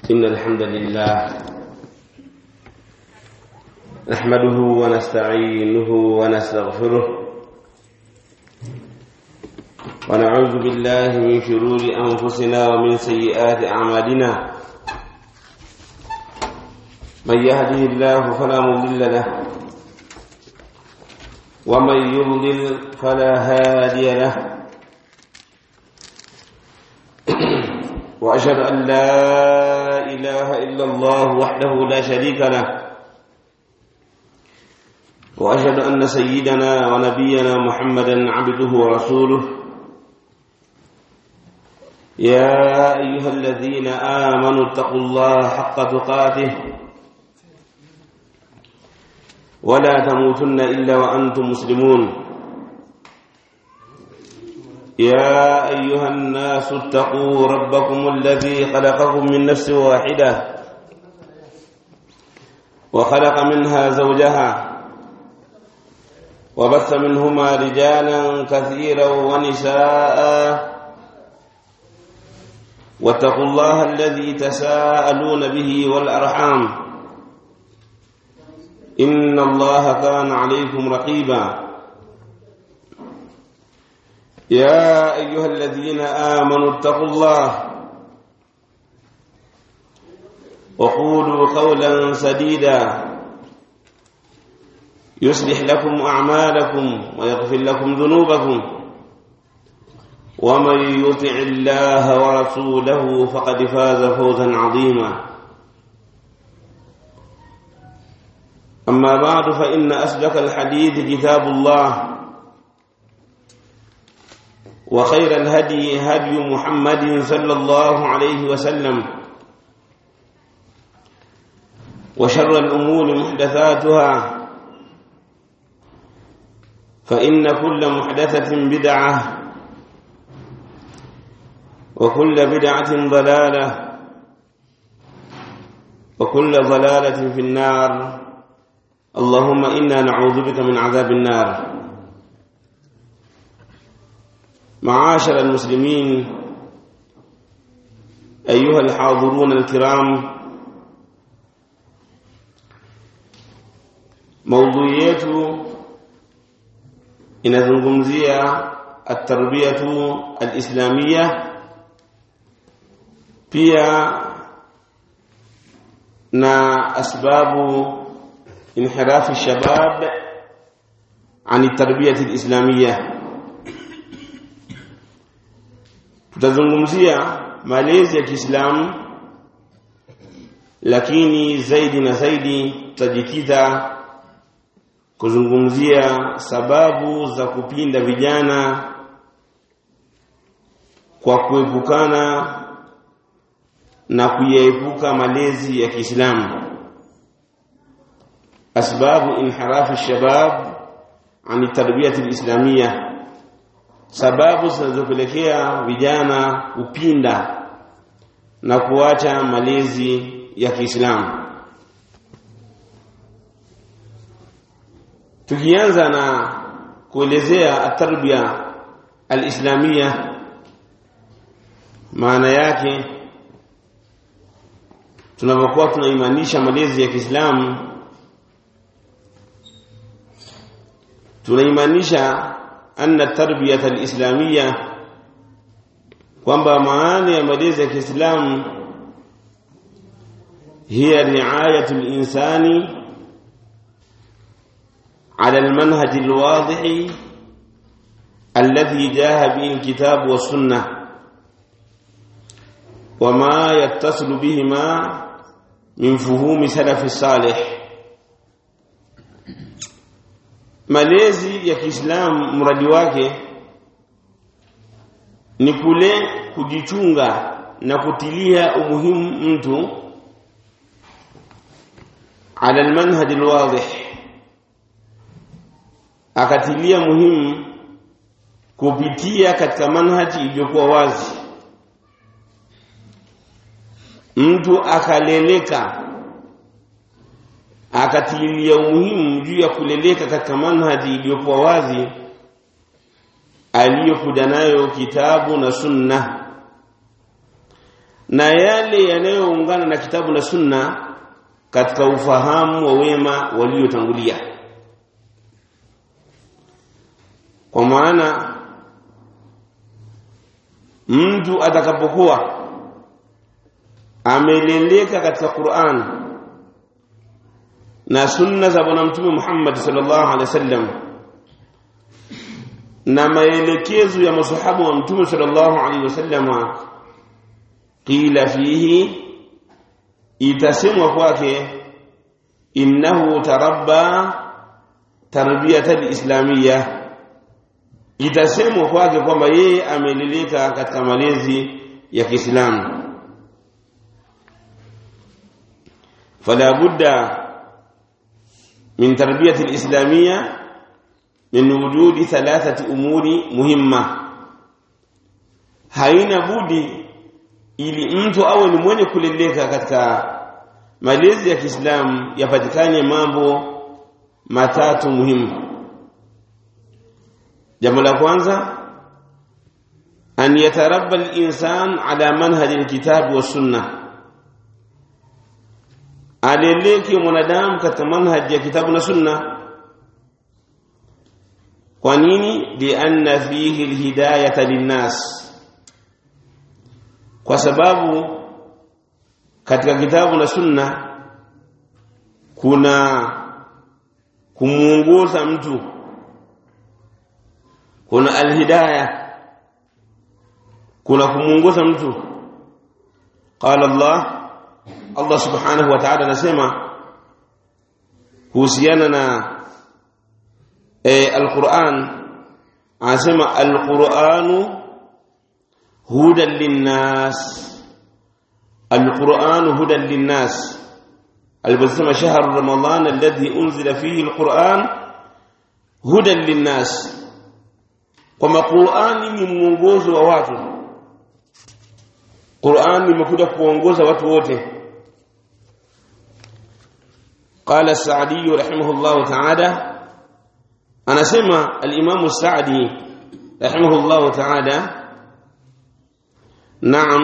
إن الحمد لله نحمده ونستعينه ونستغفره ونعوذ بالله من شرور أنفسنا ومن سيئات أعمالنا من يهده الله فلا مضل له ومن يضلل فلا هادي له وأشهد أن لا إله إلا الله وحده لا شريك له وأشهد أن سيدنا ونبينا محمدا عبده ورسوله يا أيها الذين آمنوا اتقوا الله حق تقاته ولا تموتن إلا وأنتم مسلمون يا أيها الناس اتقوا ربكم الذي خلقكم من نفس واحدة وخلق منها زوجها وبث منهما رجالا كثيرا ونساء واتقوا الله الذي تساءلون به والأرحام إن الله كان عليكم رقيبا يا أيها الذين آمنوا اتقوا الله وقولوا قولا سديدا يصلح لكم أعمالكم ويغفر لكم ذنوبكم ومن يطع الله ورسوله فقد فاز فوزا عظيما أما بعد فإن أصدق الحديث كتاب الله وخير الهدي هدي محمد صلى الله عليه وسلم وشر الأمور محدثاتها فإن كل محدثة بدعة وكل بدعة ضلالة وكل ضلالة في النار اللهم إنا نعوذ بك من عذاب النار معاشر المسلمين أيها الحاضرون الكرام موضوعيته inazungumzia atarbiyatu alislamia pia na asbabu inhirafi shabab an tarbiyati alislamia tutazungumzia malezi ya Kiislamu lakini zaidi na zaidi tutajikita kuzungumzia sababu za kupinda vijana kwa kuepukana na kuyaepuka malezi ya Kiislamu asbabu inhirafi shabab an tarbiyati alislamia sababu zinazopelekea vijana kupinda na kuacha malezi ya Kiislamu tukianza na kuelezea atarbia alislamia maana yake tunapokuwa tunaimanisha malezi ya Kiislamu tunaimanisha anna tarbiyata alislamia kwamba maana ya malezi ya Kiislamu hiya riayatu alinsani على المنهج الواضح الذي جاء به الكتاب والسنة وما يتصل بهما من فهوم سلف الصالح malezi ya Kiislamu mradi wake ni kule kujichunga na kutilia umuhimu mtu ala almanhaj alwadih akatilia muhimu kupitia katika manhaji iliyokuwa wazi mtu akaleleka akatilia umuhimu juu ya kuleleka katika manhaji iliyokuwa wazi aliyokuja nayo kitabu na sunna na yale yanayoungana na kitabu na sunna katika ufahamu wa wema waliotangulia kwa maana mtu atakapokuwa ameleleka katika Qur'an na sunna za bwana mtume Muhammad sallallahu alaihi wasallam na maelekezo ya masahaba wa mtume sallallahu alaihi wasallam qila fihi itasemwa kwake innahu tarabba tarbiyatan islamiyya itasemwa kwake kwamba yeye ameleleka katika malezi ya Kiislamu fala budda min tarbiyati alislamiyya min wujudi thalathati umuri muhimma haina budi ili mtu awe ni mwenye kuleleka katika malezi ya Kiislamu yapatikane mambo matatu muhimu jambo la kwanza an yatarabba al-insan ala manhaj al-kitab wa sunnah aleleke mwanadamu katika manhaj ya kitabu na sunna kwa nini lianna fihi alhidayata linnas kwa sababu katika kitabu na sunna kuna kumuongoza mtu kuna alhidaya kuna kumuongoza mtu qala Allah Allah subhanahu wa ta'ala anasema kuhusiana na eh, al-Qur'an anasema al-Qur'anu hudan linnas al-Qur'anu hudan linnas aliposema shahru ramadan alladhi unzila fihi al-Qur'an hudan linnas kwamba Qur'ani ni mwongozo wa watu Qur'ani imekuja kuongoza watu wote قال السعدي رحمه الله تعالى أنا سمع الإمام السعدي رحمه الله تعالى نعم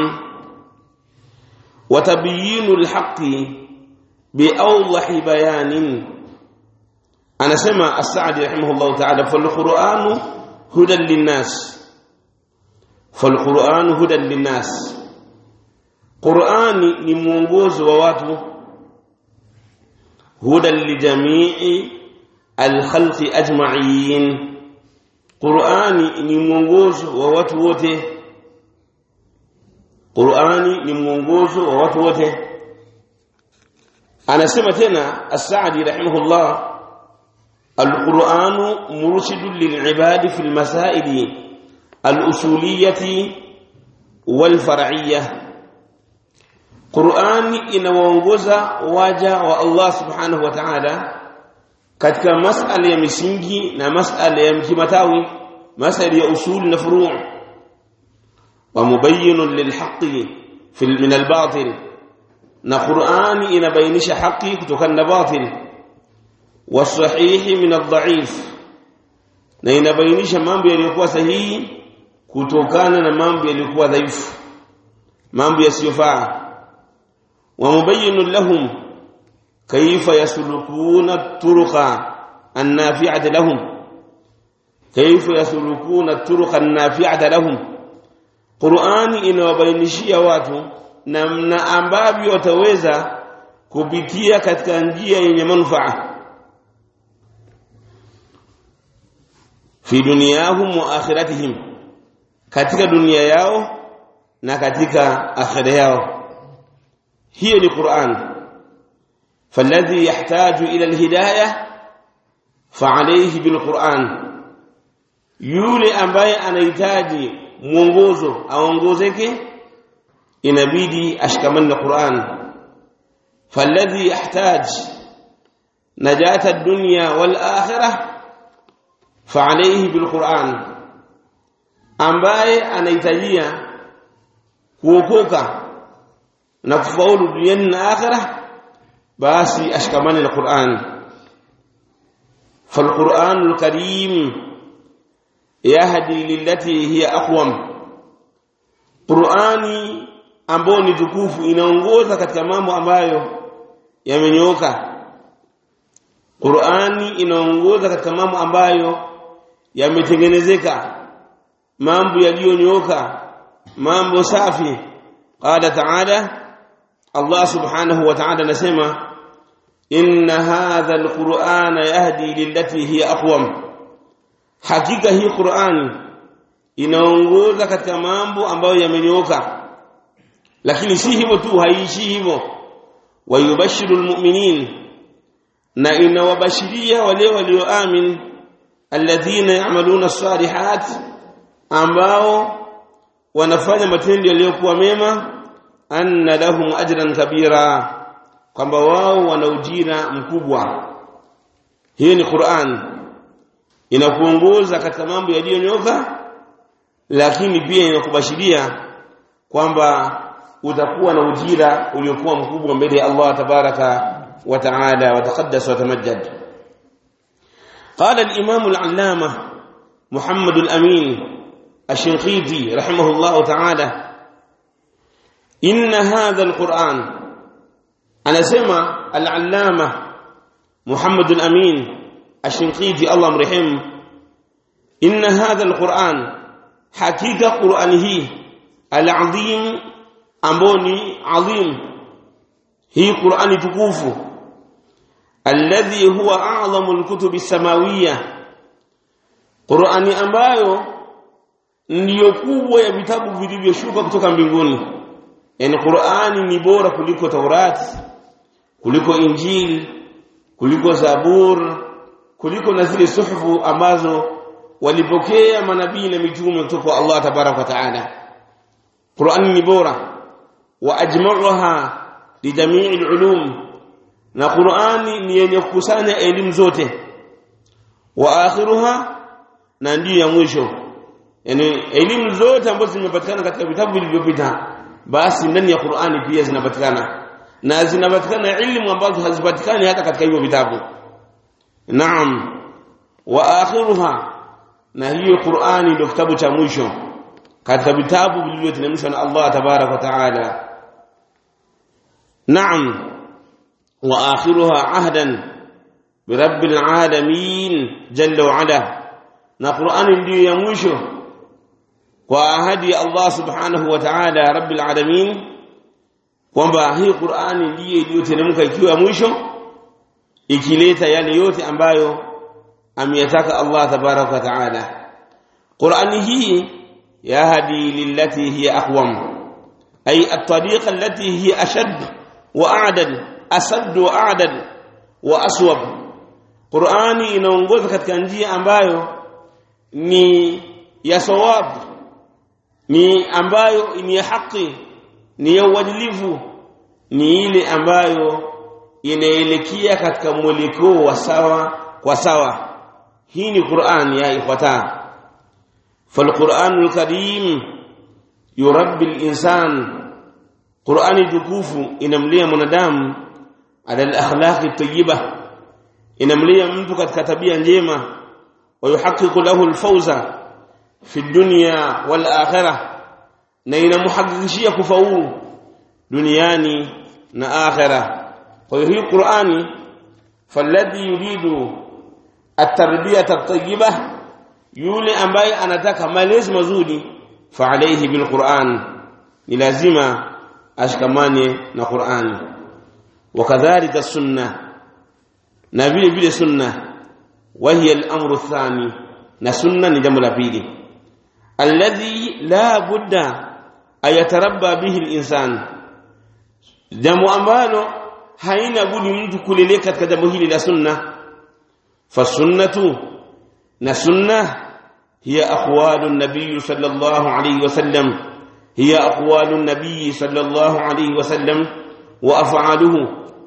وتبيين الحق بأوضح بيان أنا سمع السعدي رحمه الله تعالى فالقرآن هدى للناس فالقرآن هدى للناس قرآن نمونغوز وواته هدى لجميع الخلق أجمعين قرآن نمونغوز وواتوته قرآن نمونغوز وواتوته أنا سمتنا السعدي رحمه الله القرآن مرشد للعباد في المسائل الأصولية والفرعية Qur'ani inawaongoza waja wa Allah Subhanahu wa Ta'ala katika masala ya misingi na masala ya kimatawi masala ya usul na furu' wa mubayyinun lilhaqqi fil min albatil na Qur'ani inabainisha haki kutokana na batil wasahihi min adha'if na inabainisha mambo yaliyokuwa sahihi kutokana na mambo yaliyokuwa dhaifu mambo yasiyofaa ومبين لهم كيف يسلكون الطرق النافعة لهم كيف يسلكون الطرق النافعة لهم قرآن inawabainishia watu namna ambavyo wataweza kupitia katika njia yenye manufaa fi dunyahum wa akhiratihim katika dunia yao na katika akhira yao هي القرآن فالذي يحتاج إلى الهداية فعليه بالقرآن yule ambaye anahitaji mwongozo aongozeke inabidi ashikamane na Qur'an falladhi yahtaj najata ad-dunya wal akhirah fa'alayhi bil Qur'an ambaye anahitajia kuokoka na kufaulu duniani na akhira basi ashikamane na Qur'an فالقرآن الكريم يهدي للتي هي أقوم قرآني ambayo ni tukufu inaongoza katika mambo ambayo yamenyooka Qur'ani inaongoza katika mambo ambayo yametengenezeka mambo yaliyonyooka mambo safi qala ta'ala Allah subhanahu wa ta'ala anasema inna hadha alqur'ana yahdi lillati hiya aqwam hakika hii Qur'ani inaongoza katika mambo ambayo yamenyooka lakini si hivyo tu haiishi hivyo wayubashiru almu'minin na inawabashiria wale walioamini alladhina ya'maluna as-salihat ambao wanafanya matendo yaliyokuwa mema anna lahum ajran kabira kwamba wao wana ujira mkubwa hii ni Qur'an inakuongoza katika mambo yaliyonyoka lakini pia inakubashiria kwamba utakuwa na ujira uliokuwa mkubwa mbele ya Allah tabaraka wa taala wa taqaddas wa tamajjad قال الإمام العلامة محمد الأمين الشنقيطي رحمه الله تعالى إن هذا القرآن أنا سمع العلامة محمد الأمين الشنقيطي الله مرحم إن هذا القرآن حقيقة قرآنه العظيم أمبوني عظيم هي قرآن تكوف الذي هو أعظم الكتب السماوية قرآن أمبايو ndiyo kubwa ya vitabu vilivyoshuka kutoka mbinguni yani Qur'ani ni bora kuliko Taurati kuliko Injili kuliko Zabur kuliko na zile suhufu ambazo walipokea manabii na mitume kutoka kwa Allah tabarak wa taala Qur'ani ni bora wa ajma'uha li jami'il ulum na Qur'ani ni yenye kukusanya elimu zote wa akhiruha na ndiyo ya mwisho yani elimu zote ambazo zimepatikana katika vitabu vilivyopita basi ndani ya Qur'ani pia zinapatikana na zinapatikana ilmu ambazo hazipatikani hata katika hivyo vitabu naam wa akhiruha na hiyo Qur'ani ndio kitabu cha mwisho katika vitabu vilivyoteremshwa na Allah tabarak wa taala naam wa akhiruha ahdan birabbil alamin jalla wa ala na Qur'ani ndiyo ya mwisho kwa ahadi ya Allah subhanahu wa ta'ala rabbil alamin kwamba hii Qur'ani ndiyo iliyoteremka ikiwa mwisho ikileta yale yote ambayo ameyataka Allah tabarak wa ta'ala Qur'ani hii yahdi lillati hiya aqwam ay at-tariqa allati hiya ashad wa a'dal asad wa a'dal wa aswab Qur'ani inaongoza katika njia ambayo ni ya sawab ni ambayo ni ya haki ni ya uadilifu ni ile ambayo inaelekea katika mwelekeo wa sawa kwa sawa hii ni Qur'an ya ikhwata فالقرآن الكريم يربي الإنسان قرآن tukufu inamlia mwanadamu ala al-akhlaq at-tayyiba inamlia mtu katika tabia njema ويحقق له الفوز في الدنيا والآخرة na inamhakikishia kufaulu duniani na akhera kwa hiyo hii Qur'ani falladhi yuridu at-tarbiyata at-tayyibah yule ambaye anataka malezi mazuri fa alayhi bil Qur'an ni lazima ashikamane na Qur'ani wakadhalika sunna na vile vile sunna وهي الأمر الثاني نسنة نجم لبيلي الذي لا بد أن يتربى به الإنسان جمع أمبالو haina budi mtu kuleleka katika jambo hili la sunna fasunnatu na sunna hiya aqwalu nabiy sallallahu alayhi wasallam hiya aqwalu nabiy sallallahu alayhi wasallam wa af'aluhu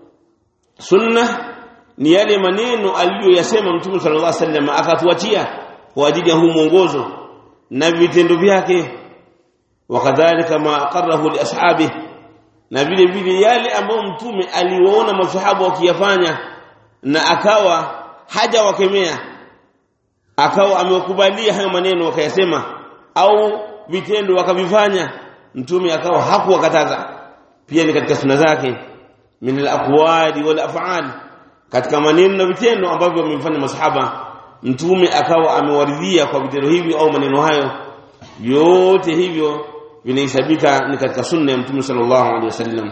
sunna ni yale maneno aliyoyasema mtume sallallahu alaihi wasallam akatuachia kwa ajili ya huu mwongozo na vitendo vyake wakadhalika ma aqarrahu li ashabihi na vile vile yale ambayo mtume aliwaona maswahaba wakiyafanya na akawa haja wakemea akawa amewakubalia hayo maneno wakayasema au vitendo wakavifanya mtume akawa hakuwakataza pia ni katika sunna zake min al-aqwali wal af'al katika maneno na vitendo ambavyo wamefanya masahaba mtume akawa amewaridhia kwa vitendo hivi au maneno hayo vyote hivyo vinahesabika ni katika sunna ya mtume sallallahu alaihi wasallam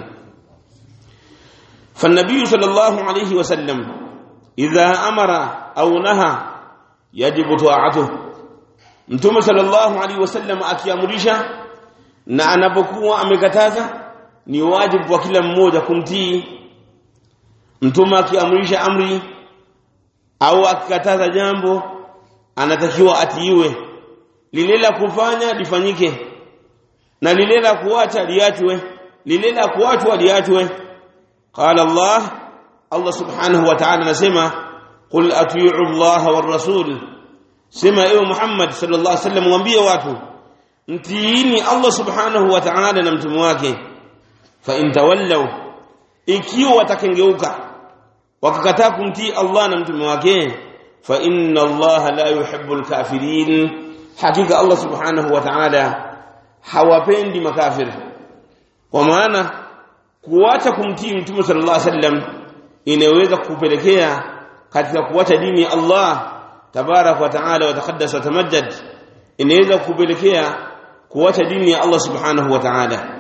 فالنبي صلى الله عليه وسلم إذا أمر أو نهى يجب طاعته mtume sallallahu alaihi wasallam akiamrisha na anapokuwa amekataza ni wajibu kwa kila mmoja kumtii mtume akiamrisha amri au akikataza jambo anatakiwa atiiwe lile la kufanya lifanyike na lile la kuacha liachwe lile la kuachwa liachwe qala Allah Allah subhanahu wa ta'ala anasema qul atii'u Allah war rasul sema ewe Muhammad sallallahu alaihi wasallam mwambie watu mtiini Allah subhanahu wa ta'ala na mtume wake fa in tawallaw ikiwa watakengeuka wakakataa kumtii Allah na mtume wake fa inna Allah la yuhibbul kafirin hakika Allah subhanahu wa ta'ala hawapendi makafir kwa maana kuacha kumtii mtume sallallahu alaihi wasallam inaweza kupelekea katika kuacha dini ya Allah tabarak wa taala wa taqaddas wa tamajjad inaweza kupelekea kuacha dini ya Allah subhanahu wa ta'ala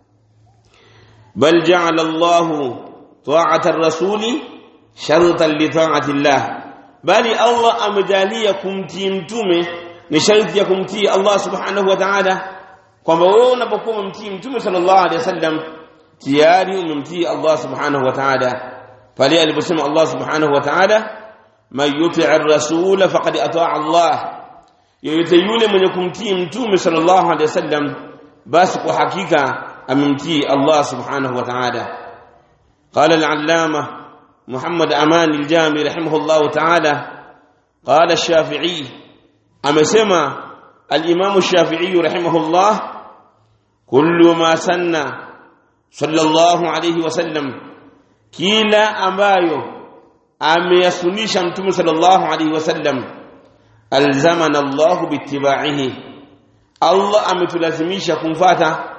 bal ja'ala Allah ta'ata ar-rasuli shartan li ta'ati Allah bali Allah amejalia kumtii mtume ni sharti ya kumtii Allah subhanahu wa ta'ala kwamba wewe unapokuwa umemtii mtume sallallahu alaihi wasallam tayari umemtii Allah subhanahu wa ta'ala pale aliposema Allah subhanahu wa ta'ala man yuti'i ar-rasul faqad ata'a Allah yoyote yule mwenye kumtii mtume sallallahu alaihi wasallam basi kwa hakika amemtii Allah subhanahu wa ta'ala قال العلامة محمد أمان الجامي رحمه الله تعالى قال الشافعي أمسما الإمام الشافعي رحمه الله كل ما سن صلى الله عليه وسلم كلا أمايو ameyasunisha mtume sallallahu alaihi wasallam alzamana Allah bitibaihi Allah ametulazimisha kumfata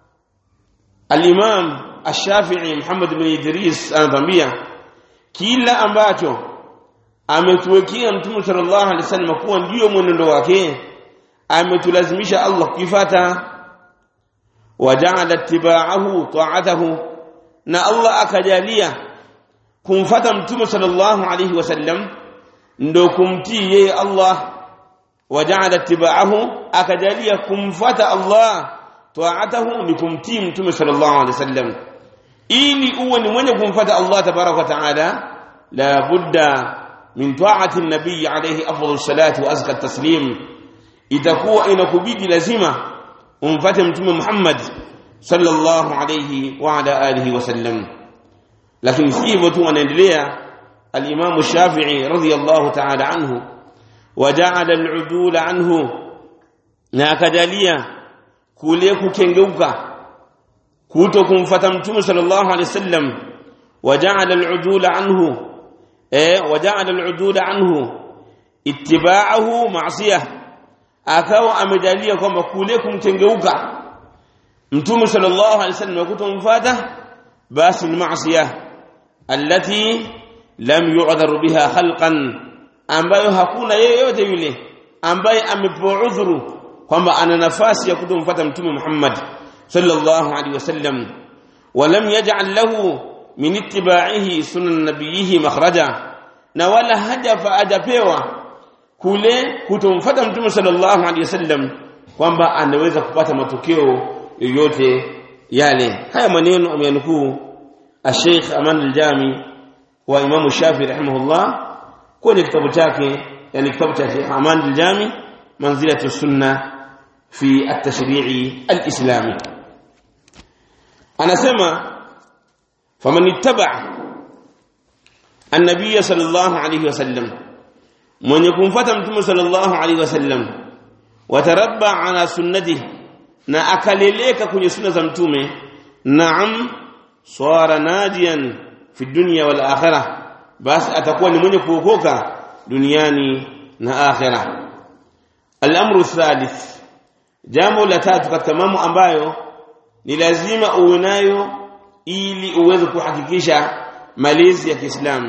al-Imam Ash-Shafi'i Muhammad bin Idris anatambia kila ambacho ametuwekea mtume sallallahu alaihi wasallam kuwa ndio mwenendo wake ametulazimisha Allah kuifata waja'ala ittiba'ahu ta'atahu na Allah akajalia kumfata mtume sallallahu alayhi wasallam ndo kumtii yeye Allah waja'ala ittiba'ahu akajalia kumfata Allah ta'atahu ni kumtii mtume sallallahu alayhi wasallam ili uwe ni mwenye kumfata Allah tabaraka wa taala la budda min ta'ati an-nabiy alayhi afdalus salati wa azka taslim itakuwa inakubidi lazima umfate mtume Muhammad sallallahu alayhi wa ala alihi wasallam lakini si hivyo tu anaendelea al-Imam Shafi'i radhiyallahu ta'ala anhu waja'ala al-udul anhu na akajalia kule kukengeuka kuto kumfata mtume sallallahu alaihi wasallam waja'ala al-udul anhu eh waja'ala al-udul anhu ittiba'ahu ma'siyah akawa amejalia kwamba kule kumkengeuka mtume sallallahu alaihi wasallam kutomfuata basi ni maasiya allati lam yu'dhar biha khalqan ambayo hakuna yeyote yule ambaye amepewa udhuru kwamba ana nafasi ya kutomfuata mtume Muhammad sallallahu alaihi wasallam walam yaj'al lahu min ittiba'ihi sunan nabiyhi makhraja na wala haja fa ajapewa kule kutomfuata mtume sallallahu alaihi wasallam kwamba anaweza kupata matokeo yoyote yale haya maneno ameyanukuu Sheikh Aman al-Jami wa Imam Shafi rahimahullah kwenye kitabu chake yani kitabu cha Sheikh Aman al-Jami manzilatu sunna fi at-tashri'i al-islami anasema faman ittaba an-nabiy sallallahu alayhi wasallam mwenye kumfuata mtume sallallahu alayhi wasallam watarabba ala sunnatihi na akaleleka kwenye sunna za mtume naam swara najian fi dunya wal akhirah basi atakuwa ni mwenye kuokoka duniani na akhirah al-amru thalith jambo la tatu katika mambo ambayo ni lazima uwe nayo ili uweze kuhakikisha malezi ya Kiislamu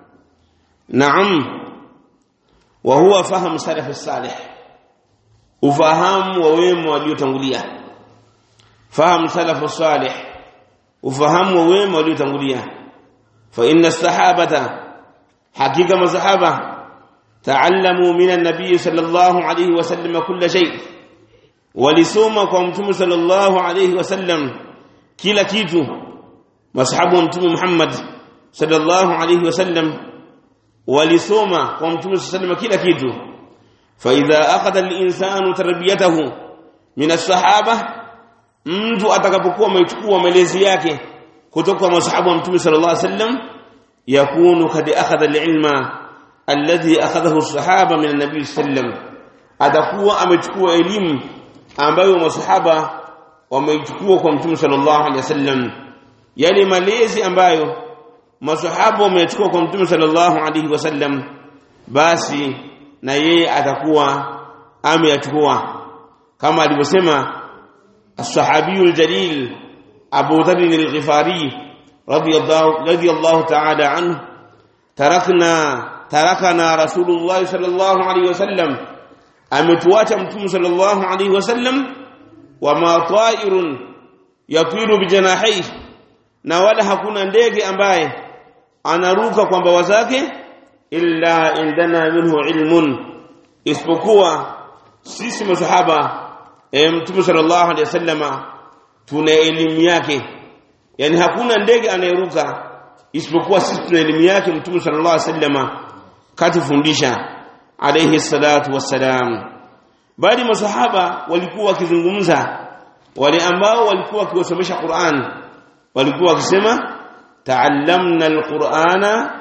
naam wa huwa fahamu salaf salih ufahamu wa wema waliotangulia fahamu salaf salih ufahamu wa wema waliotangulia fa inna sahabata hakika masahaba تعلموا من النبي صلى الله عليه وسلم كل شيء walisoma kwa mtume sallallahu alayhi wasallam kila kitu masahabu mtume Muhammad sallallahu alayhi wasallam walisoma kwa mtume sallallahu kila kitu fa idha akhadha al-insanu tarbiyatahu min as-sahaba mtu atakapokuwa amechukua malezi yake kutoka kwa masahabu wa mtume sallallahu alayhi wasallam yakunu kad akhadha al-ilma alladhi akhadhahu as-sahaba min an-nabi sallam atakuwa amechukua elimu ambayo masahaba wameichukua kwa mtume sallallahu alaihi wasallam yale malezi ambayo masahaba wamechukua kwa mtume sallallahu alaihi wasallam basi na yeye atakuwa ameyachukua kama alivyosema as-sahabiyul jalil Abu Dharr al-Ghifari radiyallahu radiyallahu ta'ala anhu tarakna tarakana rasulullah sallallahu alaihi wasallam ametuacha mtume sallallahu alaihi wasallam wama ta'irun yatiru bijanahihi na wala hakuna ndege ambaye anaruka kwa mbawa zake illa indana minhu ilmun isipokuwa sisi masahaba e, mtume sallallahu alaihi wasallama tuna elimu yake yani hakuna ndege anayeruka isipokuwa sisi tuna elimu yake mtume sallallahu alaihi wasallama katufundisha alayhi salatu wassalam bali masahaba walikuwa wakizungumza wale ambao walikuwa wakiwasomesha Qur'an walikuwa wakisema ta'allamna al-Qur'ana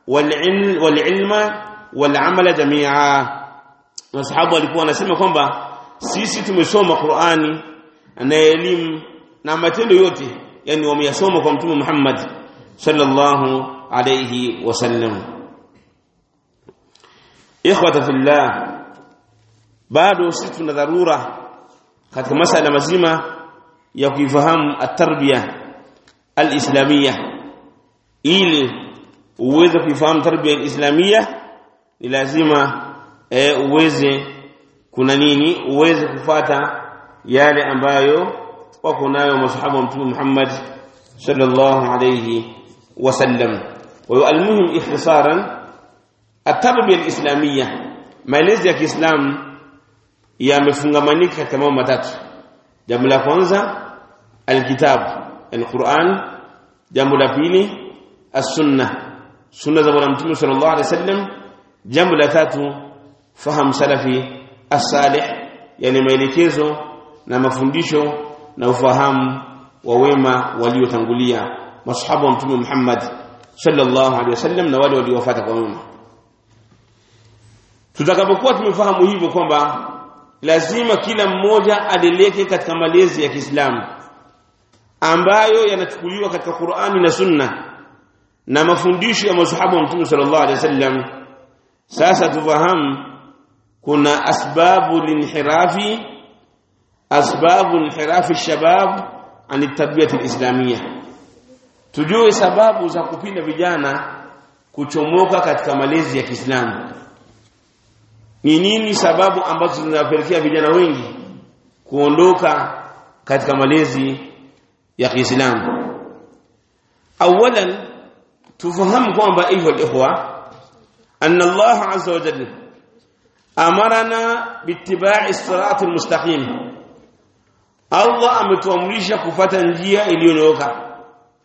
wal-ilma wal-amala jami'a masahaba walikuwa wanasema kwamba sisi tumesoma Qur'ani na elimu na matendo yote yani wameyasoma kwa mtume Muhammad sallallahu alayhi wasallam ikhwata fillah bado sisi tuna dharura katika masala mazima ya kuifahamu at-tarbiya al-islamiyya ili uweze kuifahamu tarbiya al-islamiyya ni lazima e, uweze kuna nini uweze kufata yale ambayo wako nayo masahaba wa mtume Muhammad sallallahu alayhi wasallam wa almuhim ikhtisaran at-tarbiya al-islamiyya maelezi ya Kiislamu yamefungamanika katika mambo matatu jambo la kwanza alkitab alquran jambo la pili as-sunnah sunna za bwana mtume sallallahu alaihi wasallam jambo la tatu fahamu salafi as-salih yani maelekezo na mafundisho na ufahamu wa wema waliotangulia masahaba wa mtume Muhammad sallallahu alaihi wasallam na wale waliofuata kwa wema tutakapokuwa tumefahamu hivyo kwamba lazima kila mmoja adeleke katika malezi ya Kiislamu ambayo yanachukuliwa katika Qur'ani na Sunna na mafundisho ya masahaba wa Mtume sallallahu alaihi wasallam sasa tufahamu kuna asbabu linhirafi asbabu inhirafi shabab an tarbiyati alislamia tujue sababu za kupinda vijana kuchomoka katika malezi ya Kiislamu ni nini sababu ambazo zinawapelekea vijana wengi kuondoka katika malezi ya Kiislamu awalan tufahamu kwamba hivyo ikhwa anna Allah azza wa jalla amarana bittiba'i siratal mustaqim Allah ametuamrisha kufata njia iliyonyooka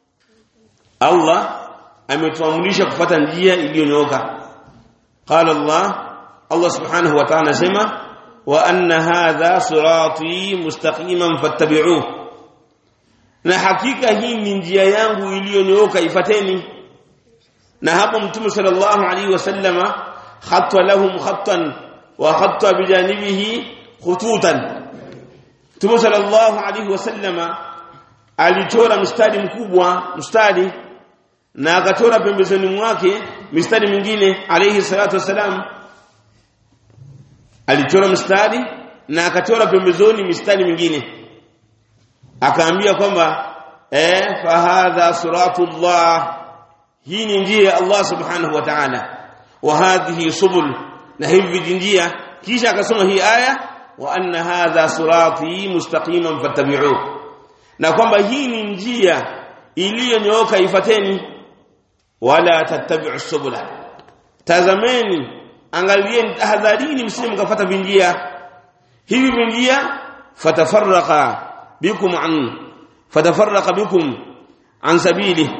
Allah ametuamrisha kufata njia iliyonyooka qala Allah Allah subhanahu wa ta'ala sema wa anna hadha sirati mustaqiman fattabi'uhu na hakika hii ni njia yangu iliyonyooka ifateni na hapo mtume sallallahu alaihi wasallama khatta lahum khattan wa khatta bijanibihi khututan mtume sallallahu alaihi wasallama alichora mstari mkubwa mstari na akachora pembezoni mwake mistari mingine alayhi salatu wasalam alichora mstari na akachora pembezoni mistari mingine akaambia kwamba eh fahadha siratullah hii ni njia ya Allah subhanahu wa ta'ala wa hadhihi subul na hivi njia kisha akasoma hii aya wa anna hadha sirati mustaqiman fattabi'uhu na kwamba hii ni njia iliyonyooka ifateni wala tattabi'u subula tazameni angalieni tahadharini msije mkafuata vinjia hivi vinjia fatafarraqa bikum an fatafarraqa bikum an sabili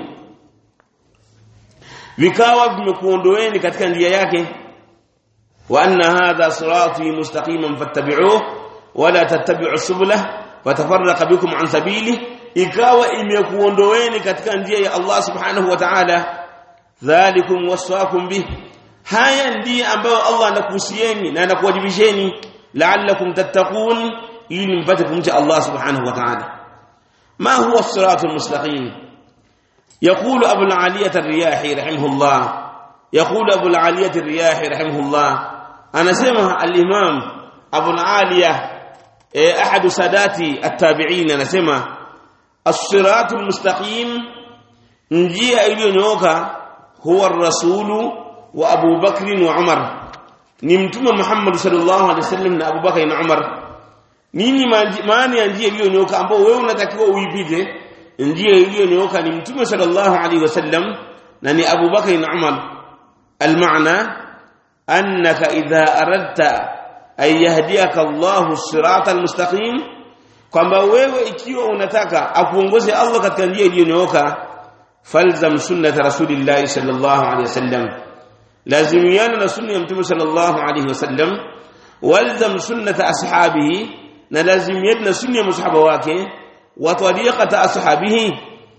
vikawa vimekuondoeni katika njia yake wa anna hadha sirati mustaqiman fattabi'uhu wala tattabi'u subula fatafarraqa bikum an sabili ikawa imekuondoeni katika njia ya Allah subhanahu wa ta'ala dhalikum wasaakum bih haya ndiye ambayo Allah anakuhusieni na anakuwajibisheni la'allakum tattaqun ili mpate kumcha Allah subhanahu wa ta'ala ma huwa as-siratul mustaqim يقول أبو العالية الرياحي رحمه الله يقول أبو العالية الرياحي رحمه الله أنا سمع الإمام أبو العالية أحد سادات التابعين أنا سمع الصراط المستقيم njia iliyonyooka huwa ar-rasul wa Abu Bakr wa Umar ni mtume Muhammad sallallahu alaihi wasallam na Abu Bakr na Umar nini maana ya njia iliyonyooka ambao wewe unatakiwa uipite njia iliyonyooka ni mtume sallallahu alaihi wasallam na ni Abu Bakr na Umar المعنى أنك إذا أردت أن يهديك الله الصراط المستقيم kwamba wewe ikiwa unataka akuongoze Allah katika njia iliyonyooka falzam sunnat rasulillah sallallahu alaihi wasallam lazimiana na sunna ya mtume sallallahu alaihi wasallam walzam sunnat ashabihi na lazimiana na sunna ya masahaba wake wa tariqata ashabihi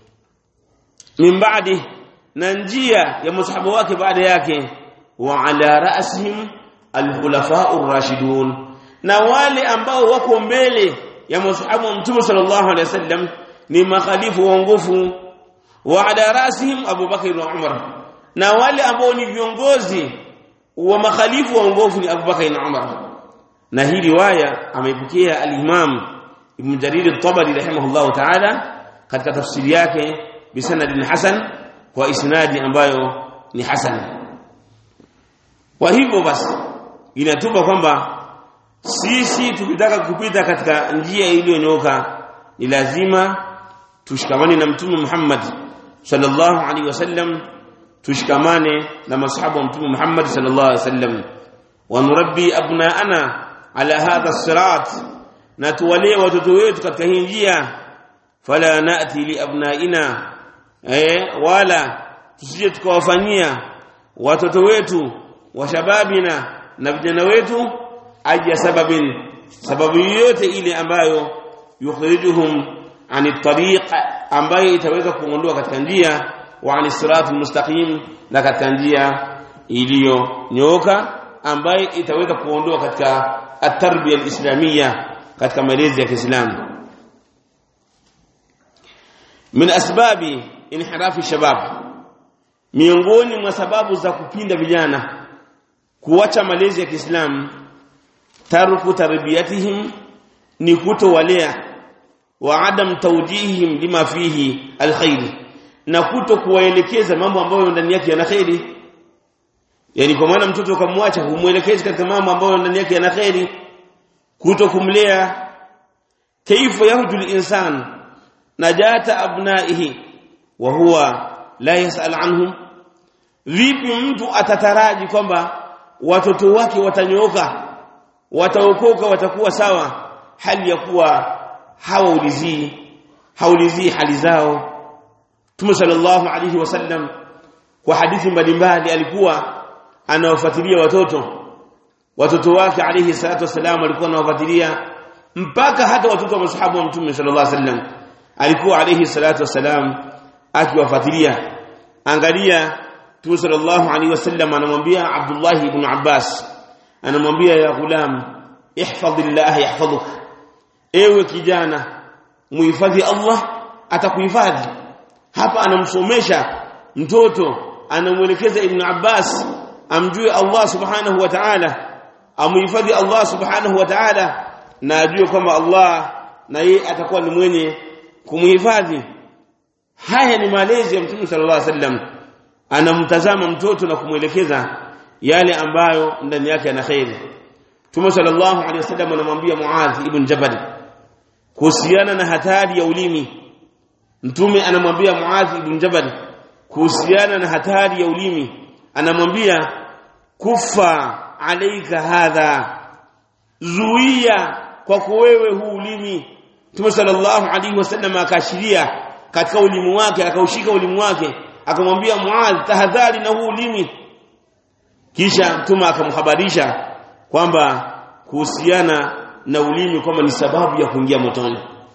min ba'di na njia ya masahaba wake baada yake wa ala ra'sihim alkhulafa'ur rashidun na wale ambao wako mbele ya masahaba wa mtume sallallahu alaihi wasallam ni makhalifu waongofu wa ala rasihim Abu Bakr na Umar na wale ambao ni viongozi wa makhalifu waongofu ni Abu Bakr na Umar na hii riwaya ameipokea al-Imam Ibn Jarir al-Tabari rahimahullah ta'ala katika tafsiri yake bisanadin hasan kwa isnadi ambayo ni hasan kwa hivyo basi inatupa kwamba sisi tukitaka kupita katika njia iliyonyooka ni lazima tushikamane na mtume Muhammad sallallahu alaihi wasallam tushikamane na masahaba wa mtume Muhammad sallallahu alaihi wasallam wa nurabbi abnaana ala hadha sirat na tuwalee watoto wetu katika hii njia fala nati li abnaina eh wala tusije tukawafanyia watoto wetu wa shababina na vijana wetu aja sababin sababu yote ile ambayo yukhrijuhum ani tariq ambayo itaweza kuondoa katika njia wa ani siratul mustaqim na katika njia iliyonyooka ambayo itaweza kuondoa katika at-tarbiya al-islamiyya katika malezi ya Kiislamu min asbabi inhirafi shabab miongoni mwa sababu za kupinda vijana kuacha malezi ya Kiislamu tarku tarbiyatihim ni kutowalea wa adam tawjihihim lima fihi alkhair na kuto kuwaelekeza mambo ambayo ndani yake yana khairi yani kwa maana mtoto kamwacha humuelekezi katika mambo ambayo ndani yake yana khairi kuto kumlea kaifa yahdu al-insan najata abnaihi wa huwa la yasal anhum vipi mtu atataraji kwamba watoto wake watanyooka wataokoka watakuwa sawa hali ya kuwa hawaulizii haulizii hali zao Mtume sallallahu alayhi wasallam kwa hadithi mbalimbali alikuwa anawafuatilia watoto watoto wake alayhi salatu wasallam alikuwa anawafuatilia mpaka hata watoto wa masahaba wa Mtume sallallahu alayhi wasallam alikuwa alayhi salatu wasallam akiwafuatilia angalia Mtume sallallahu alayhi wasallam anamwambia Abdullah ibn Abbas anamwambia ya gulam ihfadhillah yahfadhuk ewe kijana muhifadhi Allah atakuhifadhi hapa anamsomesha mtoto anamuelekeza ibn Abbas amjue Allah subhanahu wa ta'ala amuhifadhi Allah subhanahu wa ta'ala na ajue kwamba Allah na yeye atakuwa ni mwenye kumhifadhi haya ni malezi ya mtume sallallahu alaihi wasallam anamtazama mtoto na kumwelekeza yale ambayo ndani yake ana khairi mtume sallallahu alaihi wasallam anamwambia Muadh ibn Jabal kuhusiana na hatari ya ulimi mtume anamwambia Muadh ibn Jabal kuhusiana na hatari ya ulimi anamwambia kufa alaika hadha zuia kwako wewe huu ulimi Mtume sallallahu alaihi wasallam akaashiria katika ulimi wake akaushika ulimi wake akamwambia Muadh tahadhari na huu ulimi kisha Mtume akamhabarisha kwamba kuhusiana na ulimi kwamba ni sababu ya kuingia motoni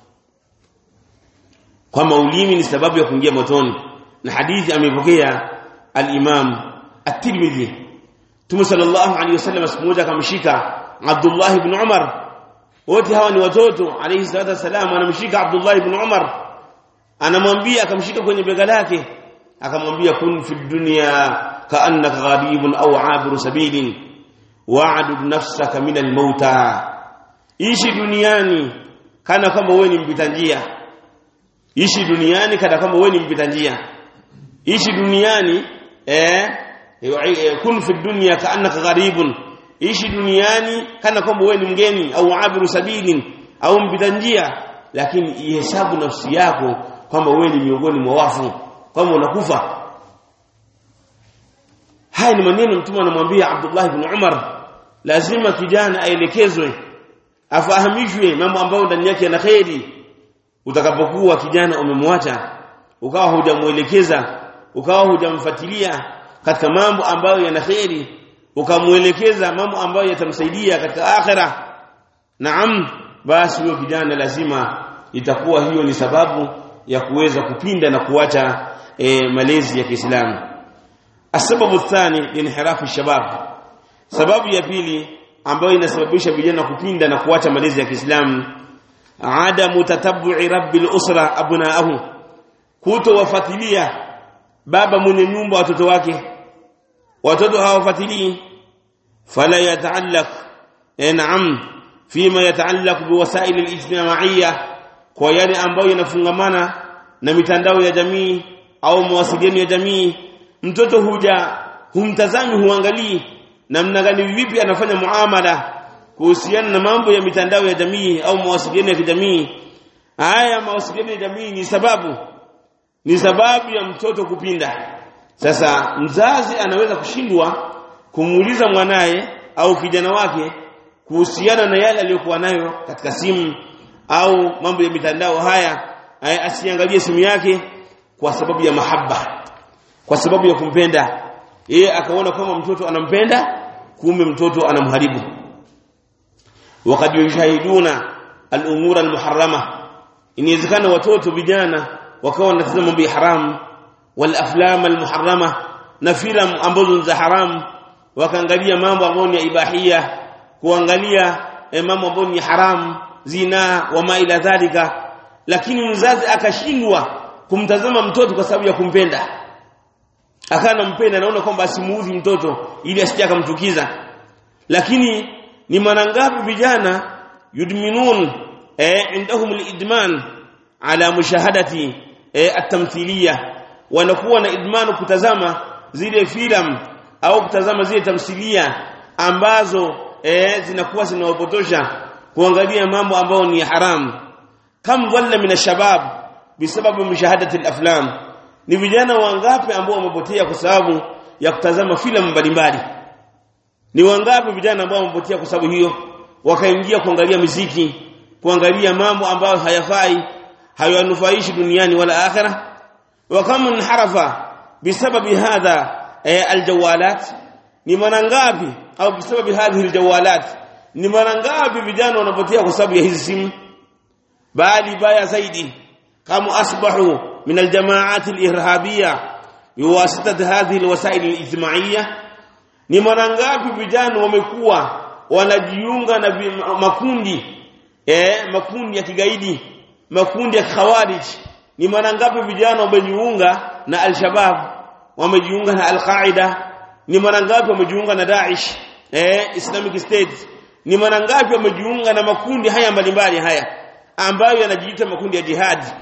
kwamba ulimi ni sababu ya kuingia motoni na hadithi amepokea al-Imam at-Tirmidhi Mtume sallallahu alaihi wasallam siku moja akamshika Abdullah ibn Umar wote hawa ni watoto alayhi salatu wasalam anamshika Abdullah ibn Umar anamwambia akamshika kwenye bega lake akamwambia kun fi dunya kaannaka gharibun au abiru sabilin wa'dud nafsaka min al-mauta ishi duniani kana kwamba wewe ni mpita njia ishi duniani kana kwamba wewe ni mpita njia ishi duniani eh kun fi dunya kaannaka gharibun ishi duniani kana kwamba wewe ni mgeni au abiru sabilin au mpita njia lakini ihesabu nafsi yako kwamba wewe ni miongoni mwa wafu kwamba unakufa haya ni maneno mtume anamwambia Abdullah ibn Umar lazima kijana aelekezwe afahamishwe mambo ambayo ndani yake yana kheri utakapokuwa kijana umemwacha ukawa hujamuelekeza ukawa hujamfuatilia katika mambo ambayo yana kheri ukamuelekeza mambo ambayo yatamsaidia katika akhira naam basi huyo kijana lazima itakuwa hiyo ni sababu ya kuweza kupinda na kuacha e, malezi ya Kiislamu asababu thani linhirafu shabab sababu ya pili ambayo inasababisha vijana kupinda na kuacha malezi ya Kiislamu adamu tatabbu'i rabbil usra abnaahu kutowafuatilia baba mwenye nyumba watoto wake watoto hawafuatilii fala yataallaq na'am fima yataallaq biwasail alijtimaiya kwa yale ambayo yanafungamana na mitandao ya jamii au mawasiliano ya jamii mtoto huja humtazami huangalii namna gani vipi anafanya muamala kuhusiana na mambo ya mitandao ya jamii au mawasiliano ya kijamii haya mawasiliano ya jamii ni sababu ni sababu ya mtoto kupinda sasa mzazi anaweza kushindwa kumuuliza mwanaye au kijana wake kuhusiana na yale aliyokuwa nayo katika simu au mambo ya mitandao haya asiangalie simu yake kwa sababu ya mahaba kwa sababu ya kumpenda yeye akaona kama mtoto anampenda kumbe mtoto anamharibu wakati yushahiduna al-umura al-muharrama inawezekana watoto vijana wakawa wanatazama mambo ya haramu wal aflam al-muharrama na filamu ambazo za haramu wakaangalia mambo ambayo ni ibahia kuangalia mambo ambayo ni haramu zina wa ma ila dhalika lakini mzazi akashindwa kumtazama mtoto kwa sababu ya kumpenda akana mpenda naona kwamba asimuudhi mtoto ili asije akamchukiza lakini ni mara ngapi vijana yudminun eh indahum alidman ala mushahadati eh atamthilia wanakuwa na idmanu kutazama zile filamu au kutazama zile tamthilia ambazo eh zinakuwa zinawapotosha kuangalia mambo ambayo ni haramu kam walla min shabab bisababu mushahadati alaflam ni vijana wangapi ambao wamepotea kwa sababu ya kutazama filamu mbalimbali ni wangapi vijana ambao wamepotea kwa sababu hiyo wakaingia kuangalia muziki kuangalia mambo ambayo hayafai hayanufaishi duniani wala akhira wa kama inharafa bisababi hadha aljawalat ni mara ngapi au bisababi hadhihi aljawalat ni mara ngapi vijana wanapotea kwa sababu ya hizi simu bali baya zaidi kama asbahu من الجماعات الإرهابية بواسطة هذه الوسائل الاجتماعية ni mara ngapi vijana wamekuwa wanajiunga na makundi eh makundi ya kigaidi makundi ya khawarij ni mara ngapi vijana wamejiunga na al-shabab wamejiunga na al-qaida ni mara ngapi wamejiunga na Daesh eh Islamic State ni mara ngapi wamejiunga na makundi haya mbalimbali haya ambayo yanajiita makundi ya jihadi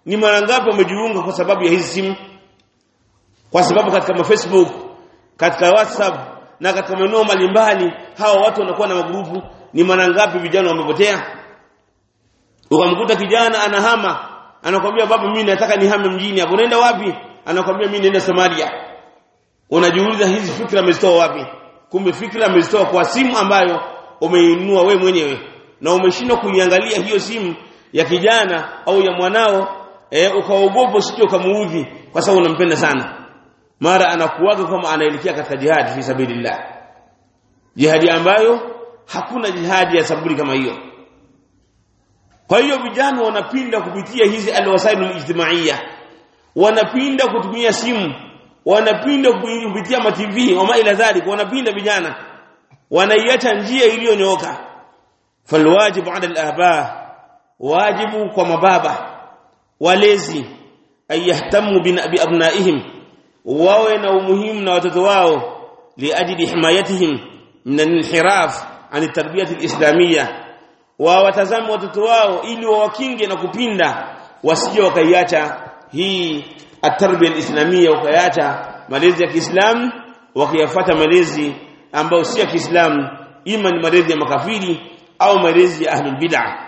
ni mara ngapi wamejiunga kwa sababu ya hizi simu kwa sababu katika Facebook katika WhatsApp na katika maeneo mbalimbali hawa watu wanakuwa na magrupu ni mara ngapi vijana wamepotea ukamkuta kijana anahama anakwambia baba mimi nataka nihame mjini hapo unaenda wapi anakwambia mimi naenda Somalia unajiuliza hizi fikra amezitoa wapi kumbe fikra amezitoa kwa simu ambayo umeinunua we mwenyewe na umeshindwa kuiangalia hiyo simu ya kijana au ya mwanao e, ukaogopa usije ukamuudhi kwa sababu unampenda sana mara anakuaga kama anaelekea katika jihadi fi sabilillah jihadi ambayo hakuna jihadi ya saburi kama hiyo kwa hiyo vijana wanapinda kupitia hizi alwasailul ijtimaiya wanapinda kutumia simu wanapinda kupitia ma TV wama ila dhalik wanapinda vijana wanaiacha njia iliyonyooka falwajibu ala al-aba wajibu kwa mababa walezi ayahtamu bi abnaihim wawe na umuhimu na watoto wao liajli himayatihim min al-inhiraf an tarbiyah al-islamiyya wa watazame watoto wao ili wawakinge na kupinda wasije wakaiacha hii at-tarbiyah al-islamiyya wakaiacha malezi ya Kiislamu wakiyafuata malezi ambayo si ya Kiislamu ima ni malezi ya makafiri au malezi ya ahlul bid'ah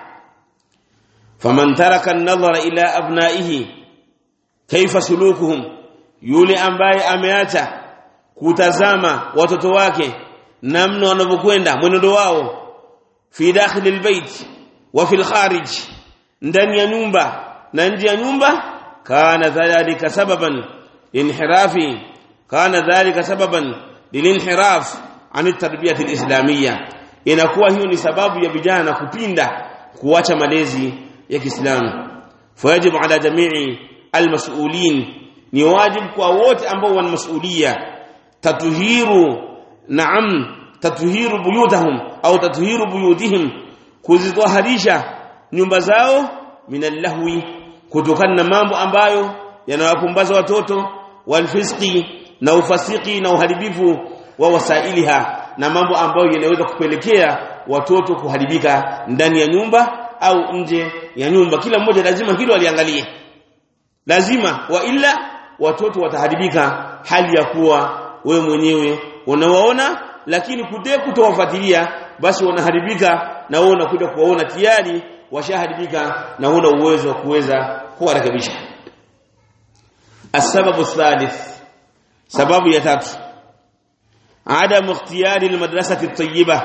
faman taraka an-nadhara ila abnaihi kaifa sulukuhum yule ambaye ameacha kutazama watoto wake namna wanavyokwenda mwenendo wao fi dakhil albayt wa fi alkharij ndani ya nyumba na nje ya nyumba kana dhalika sababan inhirafi kana dhalika sababan lilinhiraf an tarbiyati alislamiyya inakuwa hiyo ni sababu ya vijana kupinda kuacha malezi ya Kiislamu fayajibu ala jamii almas'ulin ni wajibu kwa wote ambao wana masulia tatuhiru naam tatuhiru buyutahum au tatuhiru buyutihim kuzitoharisha nyumba zao minallahwi kutokana na mambo ambayo yanawapumbaza watoto walfisqi na ufasiki na uharibifu wa wasailiha na mambo ambayo yanaweza kupelekea watoto kuharibika ndani ya nyumba au nje ya nyumba kila mmoja lazima hilo aliangalie lazima wa illa watoto wataharibika hali ya kuwa wewe mwenyewe unawaona lakini kude kutowafuatilia basi wanaharibika na wewe unakuja kuwaona tayari washaharibika na huna uwezo wa kuweza kuwarekebisha السبب الثالث سبب ya tatu عدم اختيار المدرسه الطيبه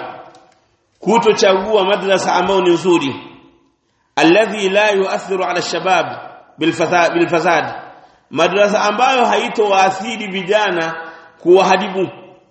kutochagua madrasa ambayo ni nzuri alladhi la yuathiru ala shabab bilfasad bilfasad madrasa ambayo haitowaathiri vijana kuwaharibu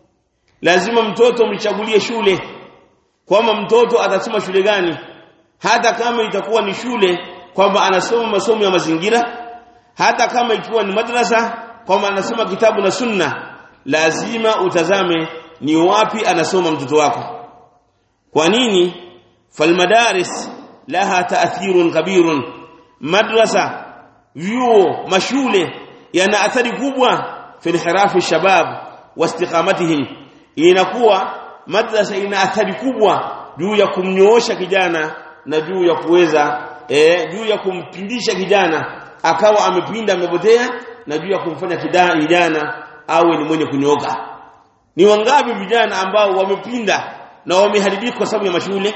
lazima mtoto mchagulie shule kwamba mtoto atasoma shule gani hata kama itakuwa ni shule kwamba anasoma masomo ya mazingira hata kama ikiwa ni madrasa kwamba anasoma kitabu na sunna lazima utazame ni wapi anasoma mtoto wako kwa nini falmadaris laha taathirun kabirun madrasa vyuo mashule yana athari kubwa fi inhirafi shabab wa istiqamatihim inakuwa madrasa ina athari kubwa juu ya kumnyoosha kijana na juu ya kuweza eh, juu ya kumpindisha kijana akawa amepinda amepotea na juu ya kumfanya kijana awe ni mwenye kunyoka ni wangapi vijana ambao wamepinda na wameharibika kwa sababu ya mashule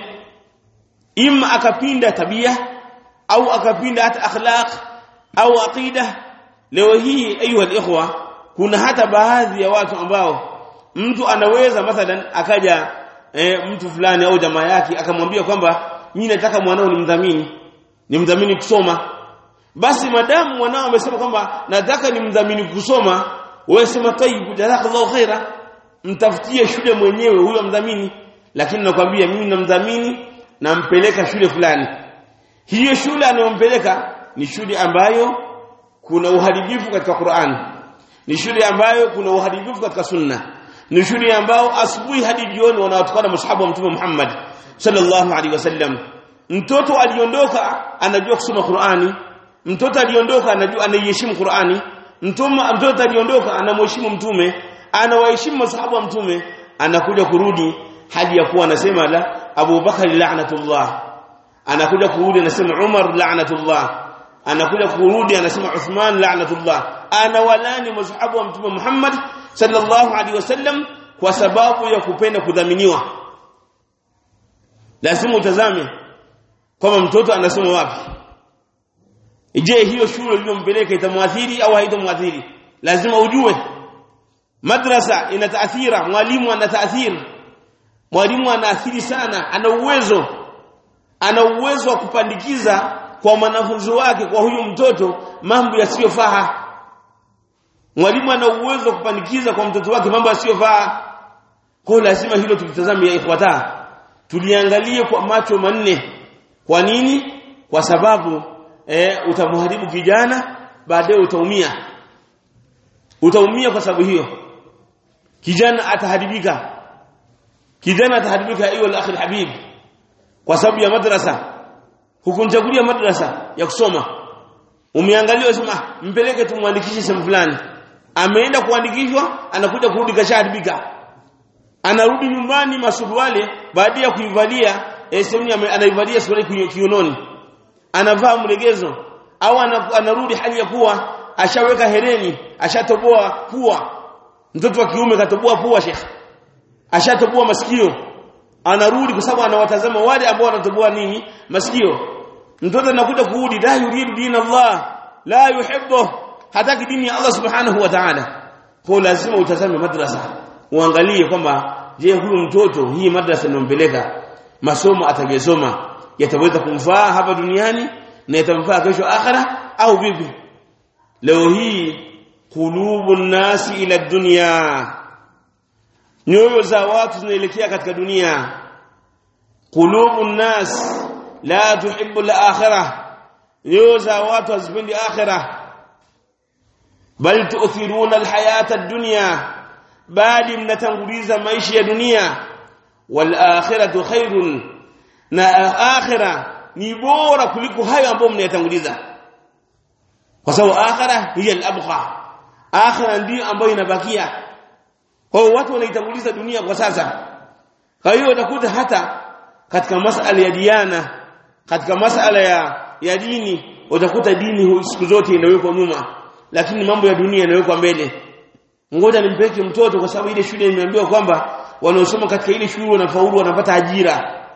ima akapinda tabia au akapinda hata akhlaq au aqida leo hii ayuha ikhwa kuna hata baadhi ya watu ambao mtu anaweza mathalan akaja e, mtu fulani au jamaa yake akamwambia kwamba mimi nataka mwanao nimdhamini nimdhamini kusoma basi madamu mwanao amesema kwamba nataka nimdhamini kusoma wewe sema tayyib jazakallahu khaira mtafutie shule mwenyewe huyo mdhamini lakini nakwambia mimi namdhamini nampeleka shule fulani hiyo shule anayompeleka ni shule ambayo kuna uharibifu katika Qur'an ni shule ambayo kuna uharibifu katika sunna ni shule ambayo asubuhi hadi jioni wanawatukana mashahabu wa mtume Muhammad sallallahu alaihi wasallam mtoto aliondoka anajua kusoma Qur'ani mtoto aliondoka anajua anaiheshimu Qur'ani mtume mtoto aliondoka anamheshimu mtume anawaheshimu mashahabu wa mtume anakuja kurudi hadi ya kuwa anasema la Abu Bakar la'natullah anakuja kurudi anasema Umar la'natullah anakuja kurudi anasema Uthman la'natullah ana walani mashahabu wa mtume Muhammad sallallahu alaihi wasallam kwa sababu ya kupenda kudhaminiwa lazima utazame kwamba mtoto anasoma wapi je hiyo shule iliyompeleka itamwathiri au haitamwathiri lazima ujue madrasa ina taathira mwalimu ana taathiri mwalimu anaathiri sana ana uwezo ana uwezo wa kupandikiza kwa mwanafunzi wake kwa huyu mtoto mambo yasiyofaa mwalimu ana uwezo wa kupandikiza kwa mtoto wake mambo yasiyofaa kwa lazima hilo tulitazame ya ikhwata tuliangalie kwa macho manne kwa nini kwa sababu e, utamharibu kijana baadaye utaumia utaumia kwa sababu hiyo kijana ataharibika kijana ataharibika hiyo la akhir habib kwa sababu ya madrasa hukumchagulia madrasa ya kusoma umeangalia usema mpeleke tumwandikishe sehemu fulani ameenda kuandikishwa anakuja kurudi kashaharibika anarudi nyumbani masuruale baada ya kuivalia sehemu anaivalia suruali kiunoni anavaa mlegezo au anarudi hali ya kuwa ashaweka hereni ashatoboa pua mtoto wa kiume katoboa pua shekh ashatoboa masikio anarudi kwa sababu anawatazama wale ambao wanatoboa nini masikio mtoto anakuja kurudi la yuridu dina Allah la yuhibbu hataki dini ya Allah subhanahu wa ta'ala kwa lazima utazame madrasa uangalie kwamba je huyu mtoto hii madrasa inampeleka masomo atakayesoma yataweza kumfaa hapa duniani na yatamfaa kesho akhira au vipi leo hii qulubun nasi ila dunya nyoyo za watu zinaelekea katika dunia qulubun nas la tuhibbu al-akhirah nyoyo za watu hazipendi akhirah bal tu'thiruna al-hayata ad-dunya bali mnatanguliza maisha ya dunia wal akhiratu khairun na akhira ni bora kuliko hayo ambayo mnayatanguliza kwa sababu akhira hiya al-abqa akhira ndio ambayo inabakia kwa hiyo watu wanaitanguliza dunia kwa sasa kwa hiyo utakuta hata katika masala ya diana katika masala ya ya dini utakuta dini siku zote inawekwa nyuma lakini mambo ya dunia yanawekwa mbele ngoja nimpeke mtoto kwa sababu ile shule imeambiwa kwamba wanaosoma katika ile shule wanafaulu wanapata ajira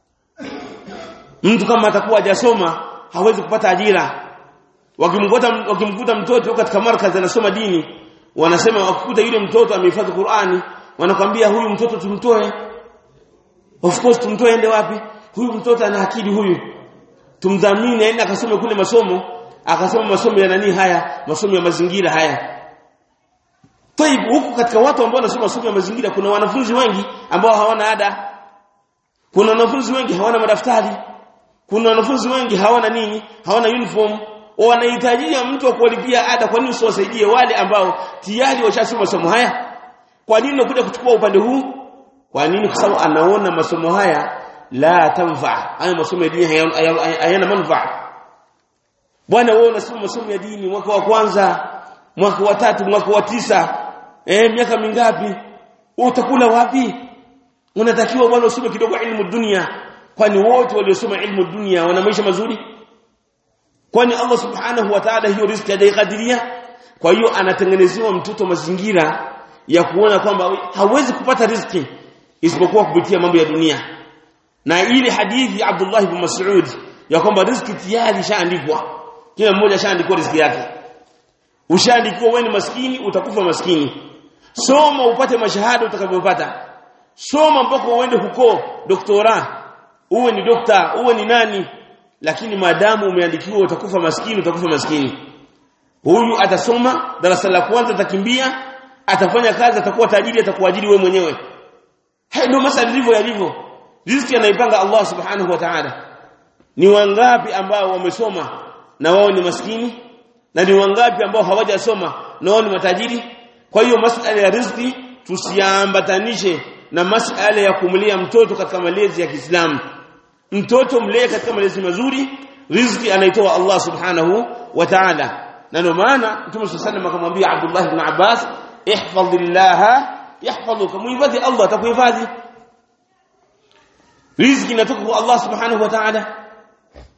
mtu kama atakuwa hajasoma hawezi kupata ajira wakimkuta wakimkuta mtoto katika markazi anasoma dini wanasema wakikuta yule mtoto amehifadhi Qur'ani wanakwambia huyu mtoto tumtoe of course tumtoe ende wapi huyu mtoto ana akili huyu tumdhamini aende akasome kule masomo akasoma masomo ya nani haya masomo ya mazingira haya Taib huku katika watu ambao wanasoma masomo ya mazingira kuna wanafunzi wengi ambao hawana ada. Kuna wanafunzi wengi hawana madaftari. Kuna wanafunzi wengi hawana nini? Hawana uniform. Wanahitajia mtu wa kuwalipia ada kwa nini usiwasaidie wale ambao tayari washasoma masomo haya? Kwa nini unakuja kuchukua upande huu? Kwa nini? Kwa sababu anaona masomo haya la tanfa. Haya masomo ya dini hayana manufaa. Bwana wewe unasoma masomo ya dini mwaka wa kwanza, mwaka wa tatu, mwaka wa tisa, eh miaka mingapi utakula wapi unatakiwa bwana usome kidogo ilmu dunia kwani wote waliosoma ilmu dunia wana maisha mazuri kwani Allah subhanahu wa ta'ala hiyo riziki hajaikadiria kwa hiyo anatengenezewa mtoto mazingira ya kuona kwamba hawezi kupata riziki isipokuwa kupitia mambo ya dunia na ile hadithi Abdullah ibn Mas'ud ya kwamba riziki tayari shaandikwa kila mmoja shaandikwa riziki yake ushaandikiwa wewe ni maskini utakufa maskini soma upate mashahada utakavyopata soma mpaka uende huko doktora uwe ni dokta uwe ni nani lakini maadamu umeandikiwa utakufa maskini utakufa maskini huyu atasoma darasa la kwanza atakimbia atafanya kazi atakuwa tajiri atakuajiri wewe mwenyewe hayo ndio masala ndivyo yalivyo riziki anaipanga Allah subhanahu wa ta'ala ni wangapi ambao wamesoma na wao ni maskini na ni wangapi ambao hawajasoma na wao ni matajiri kwa hiyo masala ya riziki tusiambatanishe na masala ya kumlia mtoto katika malezi ya Kiislamu mtoto mlee katika malezi mazuri riziki anaitoa Allah subhanahu wa ta'ala na ndio maana Mtume صلى الله akamwambia Abdullah ibn Abbas ihfazillah yahfazuka muhifadhi Allah atakuhifadhi riziki inatoka kwa Allah subhanahu wa ta'ala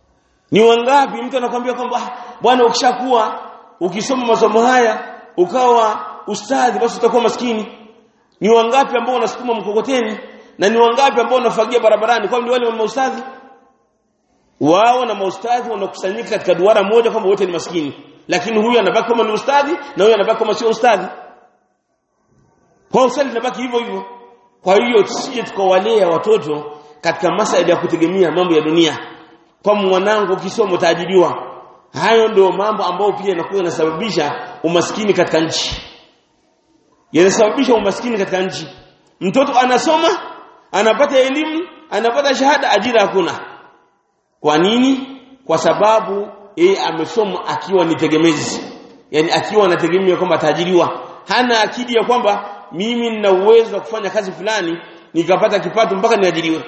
ni wangapi mtu anakuambia kwamba bwana ukishakuwa ukisoma masomo haya ukawa ustadhi basi utakuwa maskini ni wangapi ambao wanasukuma mkokoteni na ni wangapi ambao wanafagia barabarani kwa wale wa maustadhi wao na maustadhi wanakusanyika katika duara moja kwamba wote ni maskini lakini huyu anabaki kama ni ustadhi na huyu anabaki kama sio ustadhi kwa usali linabaki hivyo hivyo kwa hiyo tusije tukawalea watoto katika masuala ya kutegemea mambo ya dunia kwa mwanangu ukisoma utaajiriwa hayo ndio mambo ambayo pia yanakuwa yanasababisha umaskini katika nchi yanasababisha umaskini katika nchi mtoto anasoma anapata elimu anapata shahada ajira hakuna kwa nini kwa sababu yeye amesoma akiwa ni tegemezi yani akiwa anategemea kwamba ataajiriwa hana akidi ya kwamba mimi nina uwezo wa kufanya kazi fulani nikapata kipato mpaka niajiriwe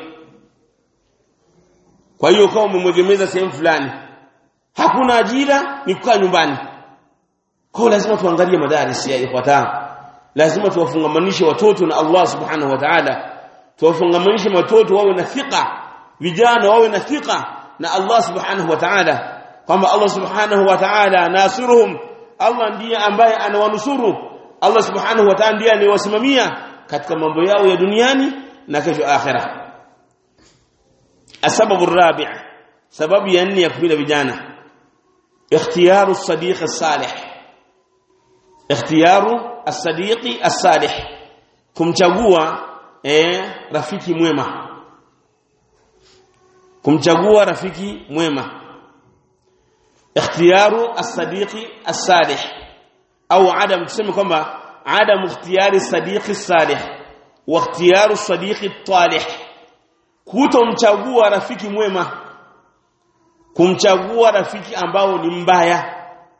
kwa hiyo kama umemwegemeza sehemu fulani hakuna ajira ni kukaa nyumbani kwa lazima tuangalie madaris ya ikhwata lazima tuwafungamanishe watoto na Allah subhanahu wa ta'ala tuwafungamanishe watoto wawe na thika vijana wawe na thika na Allah subhanahu wa ta'ala kwamba Allah subhanahu wa ta'ala nasiruhum Allah ndiye ambaye anawanusuru Allah subhanahu wa ta'ala ndiye anayewasimamia katika mambo yao ya duniani na kesho akhirah السبب الرابع سبب يعني يكفي vijana اختيار الصديق الصالح اختيار الصديق الصالح kumchagua eh rafiki mwema kumchagua rafiki mwema اختيار الصديق الصالح au adam tuseme kwamba adam ikhtiyari sadiqi salih wa ikhtiyar sadiqi talih kutomchagua rafiki mwema kumchagua rafiki ambao ni mbaya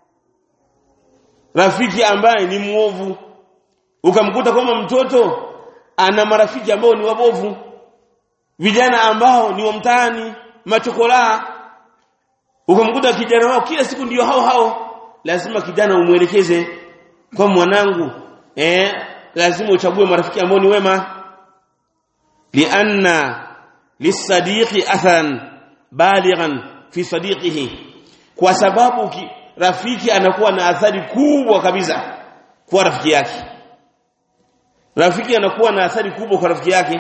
rafiki ambaye ni muovu ukamkuta kama mtoto ana marafiki ambao ni wabovu vijana ambao ni wa mtaani machokolaa ukamkuta kijana wao kila siku ndio hao hao lazima kijana umwelekeze kwa mwanangu eh lazima uchague marafiki ambao ni wema lianna lisadiqi athan balighan fi sadiqihi kwa sababu ki, rafiki anakuwa na athari kubwa kabisa kwa rafiki yake rafiki anakuwa na athari kubwa kwa rafiki yake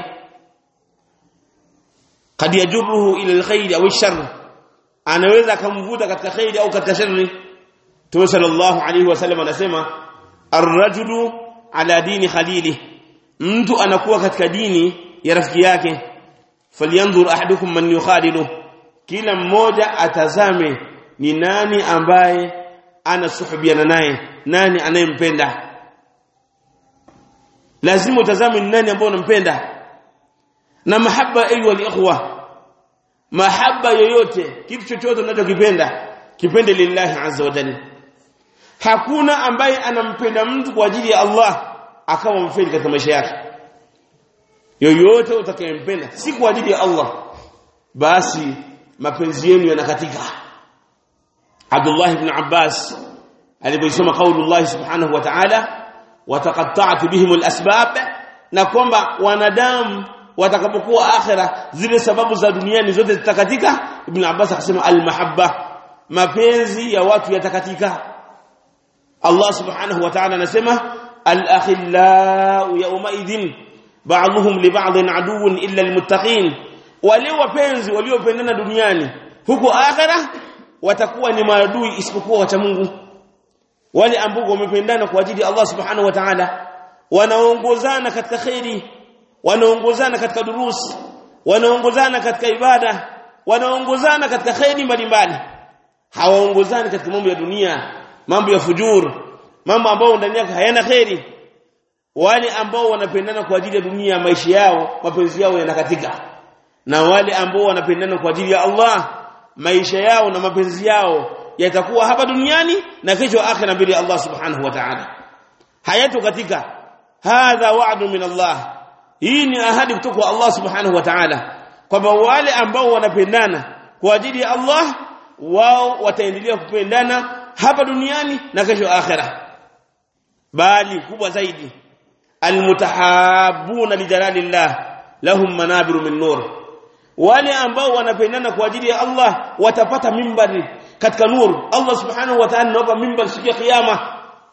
kad yajruhu ila alkhair au alshar anaweza akamvuta katika khairi au katika shari Mtume sallallahu alaihi wasallam anasema ar-rajulu ala dini khalili mtu anakuwa katika dini ya rafiki yake falyanzur ahadukum man yukhalilu kila mmoja atazame ni nani ambaye anasuhubiana naye nani anayempenda lazima utazame ni nani ambaye unampenda na mahaba ayu alikhwa mahaba yoyote kitu chochote unachokipenda kipende lillahi azza wa jalla hakuna ambaye anampenda mtu kwa ajili ya Allah akawa mfeli katika maisha yake yoyote utakayempenda si kwa ajili ya Allah basi mapenzi yenu yanakatika Abdullah ibn Abbas aliposoma kauli Allah subhanahu wa ta'ala wataqatta'tu bihim al-asbab na kwamba wanadamu watakapokuwa akhira zile sababu za duniani zote zitakatika ibn Abbas akasema al-mahabba mapenzi ya watu yatakatika Allah subhanahu wa ta'ala anasema al-akhillau yawma idhin ba'dhum li ba'dhin aduwwun illa al-muttaqin wale wapenzi waliopendana duniani huko akhira watakuwa ni maadui isipokuwa wacha Mungu wale ambao wamependana kwa ajili ya Allah subhanahu wa ta'ala wanaongozana katika khairi wanaongozana katika durus wanaongozana katika ibada wanaongozana katika khairi mbalimbali hawaongozani katika mambo ya dunia mambo ya fujur mambo ambayo ndani yake hayana khairi wale ambao wanapendana kwa ajili ya dunia maisha yao mapenzi yao yanakatika na wale ambao wanapendana kwa ajili ya Allah maisha yao na mapenzi yao yatakuwa hapa duniani na kesho akhira mbele ya Allah subhanahu wa ta'ala hayato katika hadha wa'du min Allah hii ni ahadi kutoka kwa Allah subhanahu wa ta'ala kwamba wale ambao wanapendana kwa ajili ya Allah wao wataendelea kupendana hapa duniani na kesho akhira bali kubwa zaidi almutahabuna lijalalillah lahum manabiru min nur wale ambao wanapendana kwa ajili ya Allah watapata mimbari katika nur Allah subhanahu wa ta'ala anawapa mimbar siku ya kiyama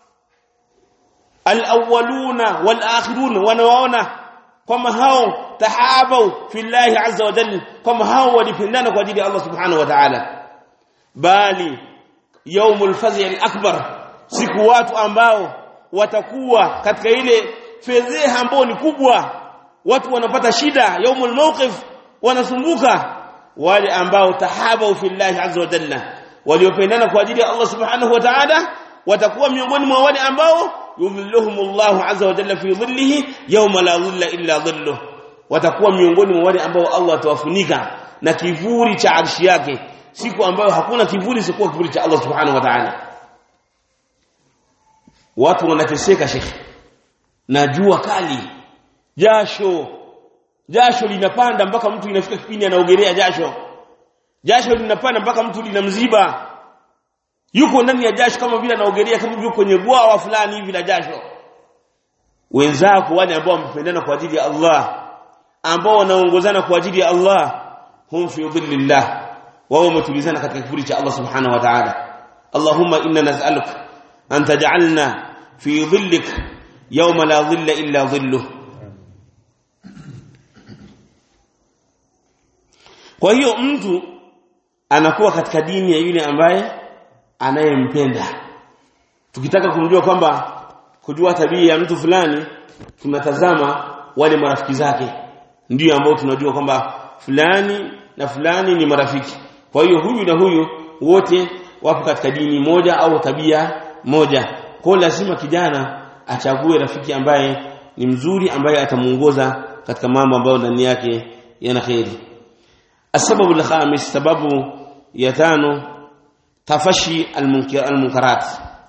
alawwaluna walakhirun wanawaona kama hao tahabau fillahi azza wa jalla kama hao walipendana kwa ajili ya Allah subhanahu wa ta'ala bali yaumul fazi al-akbar siku watu ambao watakuwa katika ile fedheha ambayo ni kubwa watu wanapata shida yaumul mawqif wanasumbuka wale ambao tahabau fillahi azza wa jalla waliopendana kwa ajili ya Allah subhanahu wa ta'ala watakuwa miongoni mwa wale ambao yudhilluhumullahu azza wa jalla fi dhillihi yawma la dhilla illa dhilluh watakuwa miongoni mwa wale ambao Allah atawafunika na kivuli cha arshi yake siku ambayo hakuna kivuli isipokuwa kivuli cha Allah subhanahu wa ta'ala watu wanateseka shekhi na jua kali jasho jasho linapanda mpaka mtu inafika kipindi anaogelea jasho jasho linapanda mpaka mtu linamziba yuko ndani ya jasho kama vile anaogelea kama vile kwenye bwawa fulani hivi la jasho wenzako wale ambao wamependana kwa ajili ya Allah ambao wanaongozana kwa ajili ya Allah hum fi dhillillah wao wametulizana katika kivuli cha Allah subhanahu wa ta'ala Allahumma inna nas'aluka an taj'alna fi dhillik yawma la dhilla illa dhilluh kwa hiyo mtu anakuwa katika dini ya yule ambaye anayempenda tukitaka kumjua kwamba kujua tabia ya mtu fulani tunatazama wale marafiki zake ndio ambao tunajua kwamba fulani na fulani ni marafiki kwa hiyo huyu na huyu wote wapo katika dini moja au tabia moja kwa lazima kijana achague rafiki ambaye ni mzuri ambaye atamuongoza katika mambo ambayo ndani yake yana kheri السبب الخامس سبب يتانو tafashi almunkarat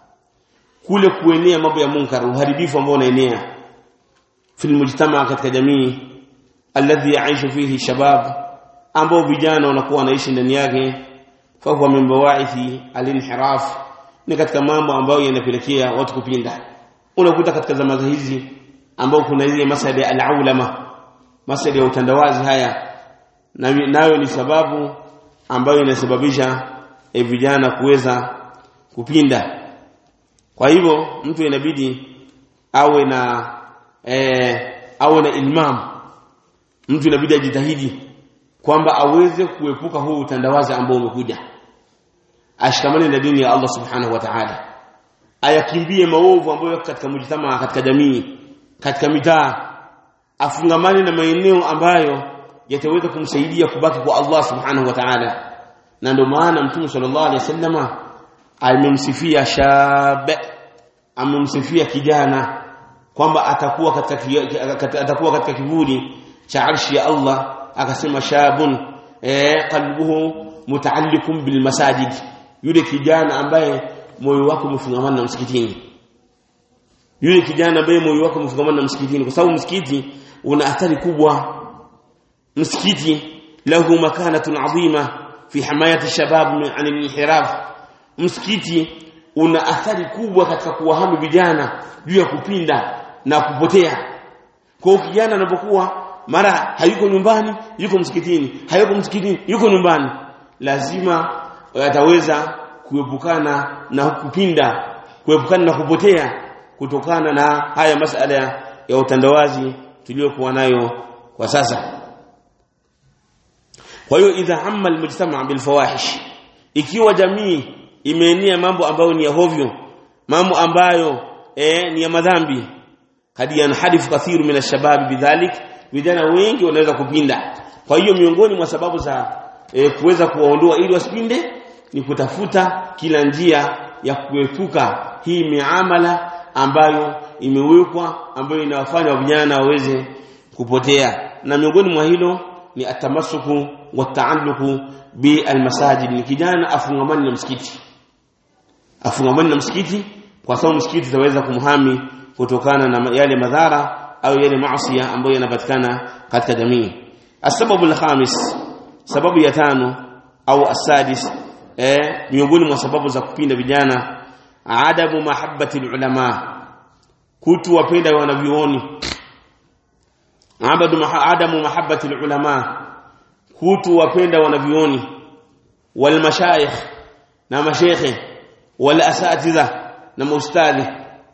kule kuenea mambo ya munkar uharibifu ambao unaenea fil mujtama katika jamii alladhi yaishu fihi shabab ambao vijana wanakuwa wanaishi ndani yake fa huwa min bawaithi alinhiraf ni katika mambo ambayo yanapelekea watu kupinda unakuta katika zama hizi ambao kuna ile masala ya alaulama masala ya utandawazi haya nayo ni sababu ambayo inasababisha e vijana kuweza kupinda kwa hivyo mtu inabidi awe na e, awe na ilmam mtu inabidi ajitahidi kwamba aweze kuepuka huu utandawazi ambao umekuja ashikamane na dini ya Allah subhanahu wa ta'ala ayakimbie maovu ambayo yako katika mujtama katika jamii katika mitaa afungamane na maeneo ambayo yataweza kumsaidia kubaki kwa Allah subhanahu wa ta'ala na ndio maana mtume sallallahu alaihi wasallama amemsifia shab amemsifia kijana kwamba atakuwa katika atakuwa katika kivuli cha arshi ya Allah akasema shabun eh qalbuhu mutaallikum bil masajid yule kijana ambaye moyo wake umefungamana na msikitini yule kijana ambaye moyo wake umefungamana na msikitini kwa sababu msikiti una athari kubwa msikiti lahu makanatun adhima fi himayati shabab an al-inhiraf msikiti una athari kubwa katika kuwahamu vijana juu ya kupinda na kupotea kwa kijana anapokuwa mara hayuko nyumbani yuko msikitini hayuko msikitini yuko nyumbani lazima ataweza kuepukana na kupinda kuepukana na kupotea kutokana na haya masala ya utandawazi tuliyokuwa nayo kwa sasa kwa hiyo idha amma almujtama bilfawahish ikiwa jamii imeenea mambo ambayo ni ya hovyo mambo ambayo eh, ni ya madhambi hadi yanharifu kathiru min alshabab bidhalik vijana wengi wanaweza kupinda kwa hiyo miongoni mwa sababu za e, kuweza kuwaondoa ili wasipinde ni kutafuta kila njia ya kuepuka hii miamala ambayo imewekwa ambayo inawafanya vijana waweze kupotea na miongoni mwa hilo ni atamasuku wataalluku bi almasajid ni kijana afungamani na msikiti afungamani na msikiti kwa sababu msikiti utaweza kumhami kutokana na yale madhara au yale maasi ambayo yanapatikana katika jamii asababu alkhamis sababu ya tano au asadis eh miongoni mwa sababu za kupinda vijana adamu mahabbati ulama kutu wapenda wanavyuoni abadu adamu mahabbati ulama kutuwapenda wanavioni wal mashayikh na mashekhe wal asatiza na maustadhi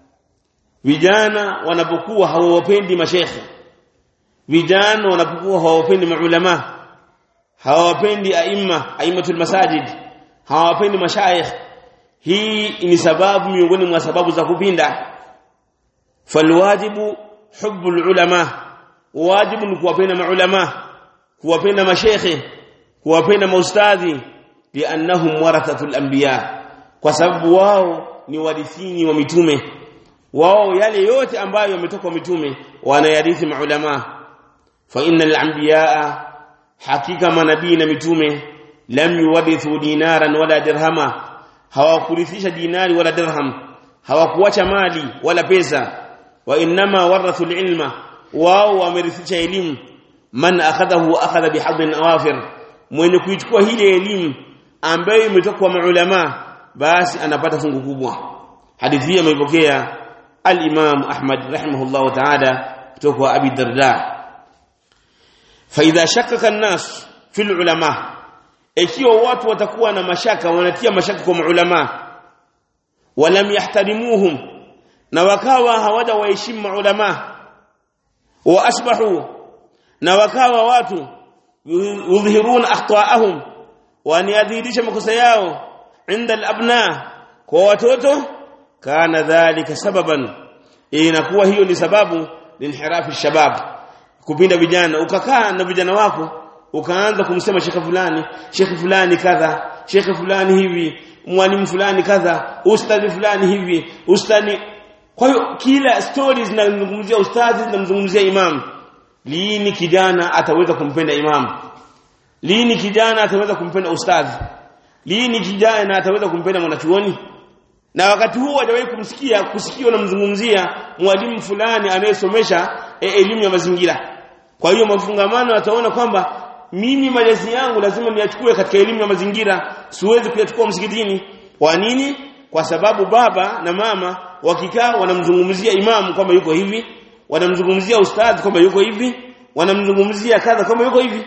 vijana wanapokuwa hawawapendi mashekhe vijana wanapokuwa hawawapendi maulama hawawapendi aima aimatul masajid hawawapendi mashayikh hii ni sababu miongoni mwa sababu za kupinda falwajibu hubbul ulama wajibu ni kuwapenda maulama kuwapenda mashekhe kuwapenda maustadhi liannahum warathatul anbiya kwa sababu wao ni warithini wa mitume wao yale yote ambayo yametoka kwa mitume wanayarithi maulama fa innal anbiya hakika manabii na mitume lam yuwarithu dinaran wala dirhama hawakurithisha dinari wala dirham hawakuacha mali wala pesa wa inma warathu ilma wao wamerithisha elimu man akhadahu akhadha bihadhin awafir mwenye kuichukua ile elimu ambayo imetoka kwa maulama basi anapata fungu kubwa hadithi hii ameipokea al-Imam Ahmad rahimahullah ta'ala kutoka kwa Abi Darda fa idha shakkaka an-nas fi al-ulama ikiwa watu watakuwa na mashaka wanatia mashaka kwa maulama walam yahtarimuhum na wakawa hawaja waheshimu maulama wa asbahu na wakawa watu yudhhiruna akhtaahum wanayadhihirisha makosa yao inda al-abna kwa watoto kana dhalika sababan inakuwa hiyo ni sababu linhirafi shabab kupinda vijana ukakaa na vijana wako ukaanza kumsema shekhe fulani shekhe fulani kadha shekhe fulani hivi mwalimu fulani kadha ustadhi fulani hivi ustadhi kwa hiyo kila stories zinazungumzia ustadhi zinamzungumzia imam lini kijana ataweza kumpenda imam lini kijana ataweza kumpenda ustadhi lini kijana ataweza kumpenda mwanachuoni na wakati huo hajawahi kumsikia kusikia unamzungumzia mwalimu fulani anayesomesha e, elimu ya mazingira kwa hiyo mafungamano ataona kwamba mimi malezi yangu lazima niyachukue katika elimu ya mazingira siwezi kuyachukua msikitini kwa nini kwa sababu baba na mama wakikaa wanamzungumzia imamu kwamba yuko hivi wanamzungumzia ustadhi kwamba yuko hivi wanamzungumzia kadha kwamba yuko hivi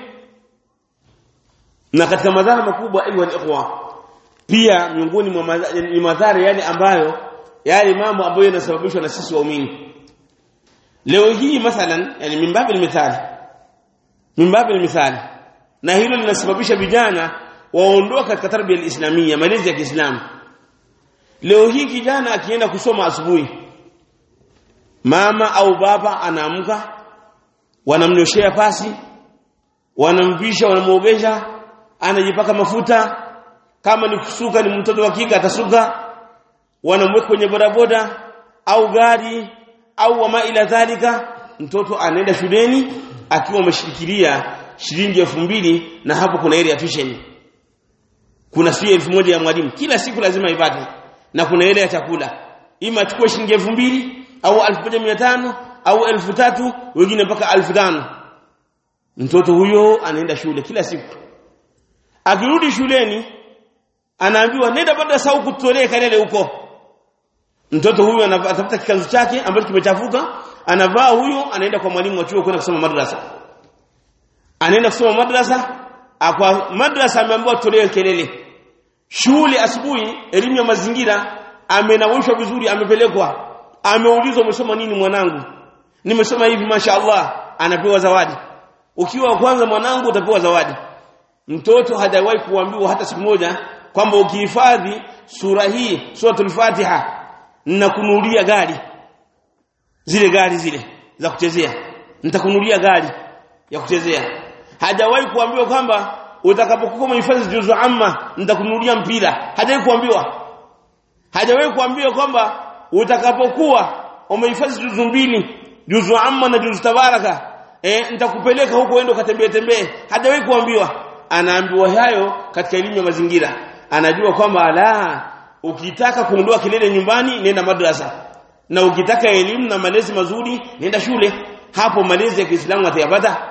na katika madhara makubwa ayu ikhwa pia miongoni mwa ni madhara yale ambayo yale mambo ambayo yanasababishwa na sisi waumini leo hii mathalan yani mimbabil mithali mimbabil mithali na hilo linasababisha vijana waondoka katika tarbia islamia malezi ya Kiislamu leo hii kijana akienda kusoma asubuhi mama au baba anaamka wanamnyoshea pasi wanamvisha wanamuogesha anajipaka mafuta kama ni kusuka ni mtoto wa kike atasuka wanamweka kwenye bodaboda au gari au wama ila dhalika mtoto anaenda shuleni akiwa ameshikilia shilingi elfu mbili na hapo kuna ile ya tuition kuna sio elfu moja ya mwalimu kila siku lazima ipate na kuna ile ya chakula ima achukue shilingi elfu mbili au elfu moja mia tano au elfu tatu wengine mpaka elfu tano mtoto huyo anaenda shule kila siku akirudi shuleni anaambiwa nenda baada saa kutolee kelele huko mtoto huyu anatafuta kikanzu chake ambacho kimechafuka anavaa huyo anaenda kwa mwalimu wa chuo kwenda kusoma madrasa anaenda kusoma madrasa kwa madrasa ameambiwa tolee kelele shule asubuhi elimu ya mazingira amenawishwa vizuri amepelekwa ameulizwa umesoma nini mwanangu nimesoma hivi mashaallah anapewa zawadi ukiwa wa kwanza mwanangu utapewa zawadi mtoto hajawahi kuambiwa hata siku moja kwamba ukihifadhi sura hii suratul fatiha ninakunulia gari zile gari zile za kuchezea nitakunulia gari ya kuchezea hajawahi kuambiwa kwamba utakapokuwa umehifadhi juzu amma nitakunulia mpira hajawahi kuambiwa hajawahi kuambiwa kwamba utakapokuwa umehifadhi juzu mbili juzu amma na juzu tabaraka eh nitakupeleka huko uende ukatembee tembee hajawahi kuambiwa anaambiwa hayo katika elimu ya mazingira anajua kwamba la ukitaka kuondoa kelele nyumbani nenda madrasa na ukitaka elimu na malezi mazuri nenda shule hapo malezi ya Kiislamu atayapata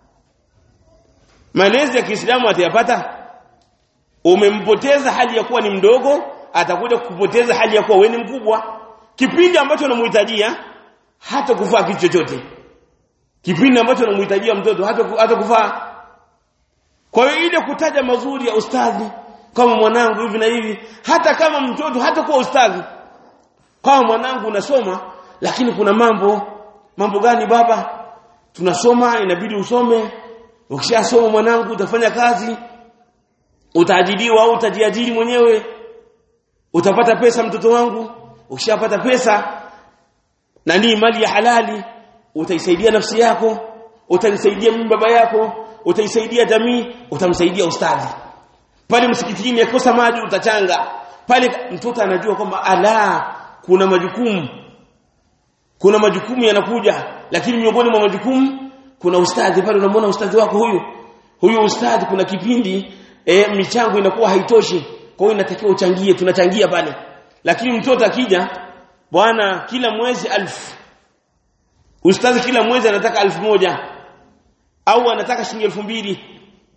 malezi ya Kiislamu atayapata umempoteza hali ya kuwa ni mdogo atakuja kupoteza hali ya kuwa wewe ni mkubwa kipindi ambacho unamhitajia hata kufaa kitu chochote kipindi ambacho unamhitajia mtoto hata hata kufaa kwa hiyo ile kutaja mazuri ya ustadhi kama mwanangu hivi na hivi hata kama mtoto hata kuwa ustadhi kama mwanangu unasoma lakini kuna mambo mambo gani baba tunasoma inabidi usome ukishasoma mwanangu utafanya kazi utaajiriwa au utajiajiri mwenyewe utapata pesa mtoto wangu ukishapata pesa na ni mali ya halali utaisaidia nafsi yako utaisaidia mimi baba yako utaisaidia jamii utamsaidia ustadhi pale msikitini yakosa maji utachanga pale mtoto anajua kwamba ala kuna majukumu kuna majukumu yanakuja lakini miongoni mwa majukumu kuna ustadhi pale unamwona ustadhi wako huyu huyu ustadhi kuna kipindi e, michango inakuwa haitoshi kwa hiyo inatakiwa uchangie tunachangia pale lakini mtoto akija bwana kila mwezi alfu ustadhi kila mwezi anataka alfu moja au anataka shilingi elfu mbili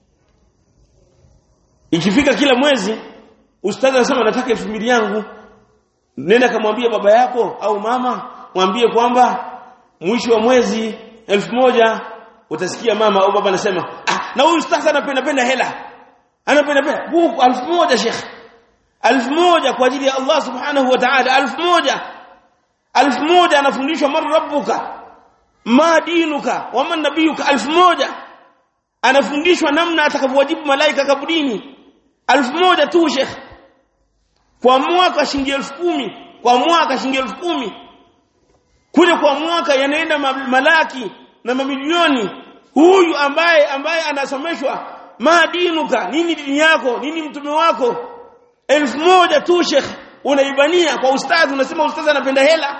ikifika kila mwezi ustadhi anasema nataka elfu mbili yangu nenda kamwambia baba yako au mama mwambie kwamba mwisho wa mwezi elfu moja utasikia mama au baba anasema ah na huyu ustadhi anapenda penda hela anapenda penda huku elfu moja shekh elfu moja kwa ajili ya Allah subhanahu wa ta'ala elfu moja elfu moja anafundishwa man rabbuka ma dinuka wa man nabiyuka elfu moja anafundishwa namna atakavyowajibu malaika kabudini elfu moja tu shekh kwa mwaka shilingi elfu kumi kwa mwaka shilingi elfu kumi kule kwa mwaka yanaenda malaki na mamilioni huyu ambaye ambaye anasomeshwa madinuka nini dini yako nini mtume wako elfu moja tu shekh unaibania kwa ustadhi unasema ustadhi anapenda hela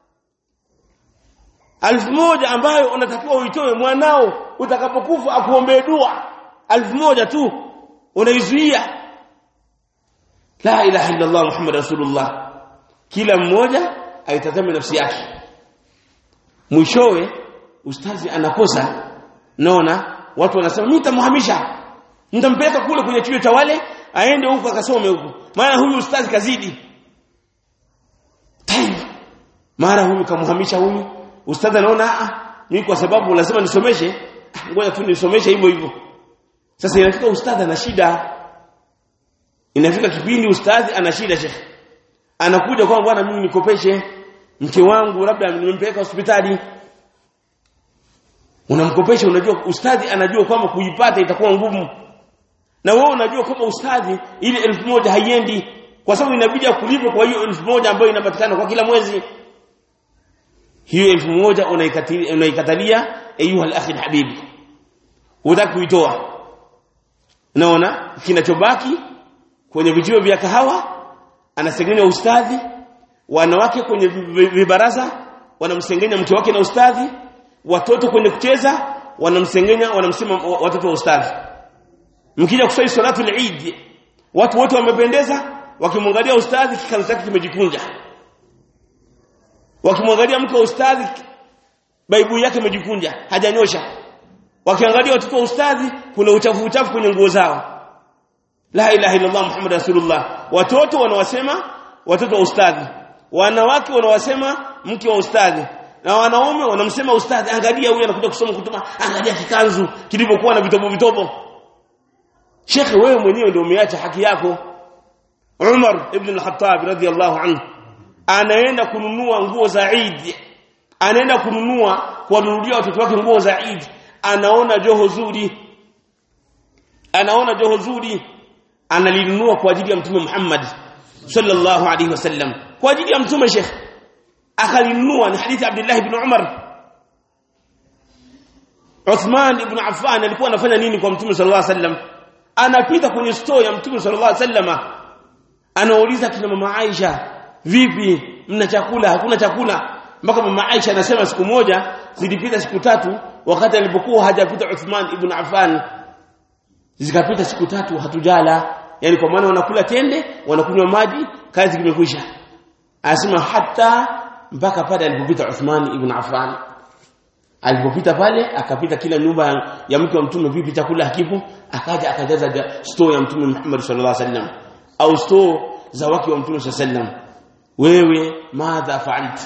elfu moja ambayo unatakiwa uitoe mwanao utakapokufa akuombee dua elfu moja tu unaizuia la ilaha illa allah muhammad rasulullah kila mmoja aitazame nafsi yake mwishowe ustazi anakosa naona watu wanasema mimi nitamhamisha nitampeleka kule kwenye chuo cha wale aende huko akasome huko maana huyu ustazi kazidi time mara huyu kamhamisha huyu ustazi anaona ah mimi kwa sababu lazima nisomeshe ngoja tu nisomeshe hivyo hivyo sasa inafika ustazi ana shida inafika kipindi ustazi ana shida shekhi anakuja kwa bwana mimi nikopeshe mke wangu labda nimempeleka hospitali unamkopesha unajua ustadhi anajua kwamba kuipata itakuwa ngumu na wewe unajua kama ustadhi ile elfu moja haiendi kwa sababu inabidi akulipe kwa hiyo elfu moja ambayo inapatikana kwa kila mwezi hiyo elfu moja unaikatalia unaikatalia ayuha al-akhi habibi hutaki kuitoa naona kinachobaki kwenye vijio vya kahawa anasengenya ustadhi wanawake kwenye vibaraza wanamsengenya mke wake na ustadhi watoto kwenye kucheza wanamsengenya wanamsema watoto wa ustadhi mkija kusali salatu al-Eid watu wote wamependeza wakimwangalia ustadhi kikanzu chake kimejikunja wakimwangalia mke wa ustadhi baibu yake imejikunja hajanyosha wakiangalia watoto wa ustadhi kuna uchafu uchafu kwenye nguo zao la ilaha illa allah muhammad rasulullah watoto wanawasema watoto wa ustadhi wanawake wanawasema mke wa ustadhi na wanaume wanamsema ustadhi angalia huyu anakuja kusoma kutuma angalia kikanzu kilivyokuwa na vitobo vitobo Sheikh wewe mwenyewe ndio umeacha haki yako Umar ibn al-Khattab radhiyallahu anhu anaenda kununua nguo za Eid anaenda kununua kuwanunulia watoto wake nguo za Eid anaona joho zuri anaona joho zuri analinunua kwa ajili ya mtume Muhammad sallallahu alaihi wasallam kwa ajili ya mtume Sheikh akalinunua ni hadithi Abdullah ibn Umar Uthman ibn Affan alikuwa anafanya nini kwa mtume sallallahu alaihi wasallam anapita kwenye store ya mtume sallallahu alaihi wasallam anauliza kina mama Aisha vipi mna chakula hakuna chakula mpaka mama Aisha anasema siku moja zilipita siku tatu wakati alipokuwa hajapita Uthman ibn Affan zikapita siku tatu hatujala yani kwa maana wanakula tende wanakunywa maji kazi imekwisha anasema hata mpaka pale alipopita Uthman ibn Affan alipopita pale akapita kila nyumba ya mke wa mtume vipi chakula hakipo akaja akajaza store ya mtume Muhammad sallallahu alaihi wasallam au store za wake wa mtume sallallahu alaihi wasallam wewe madha fa'alta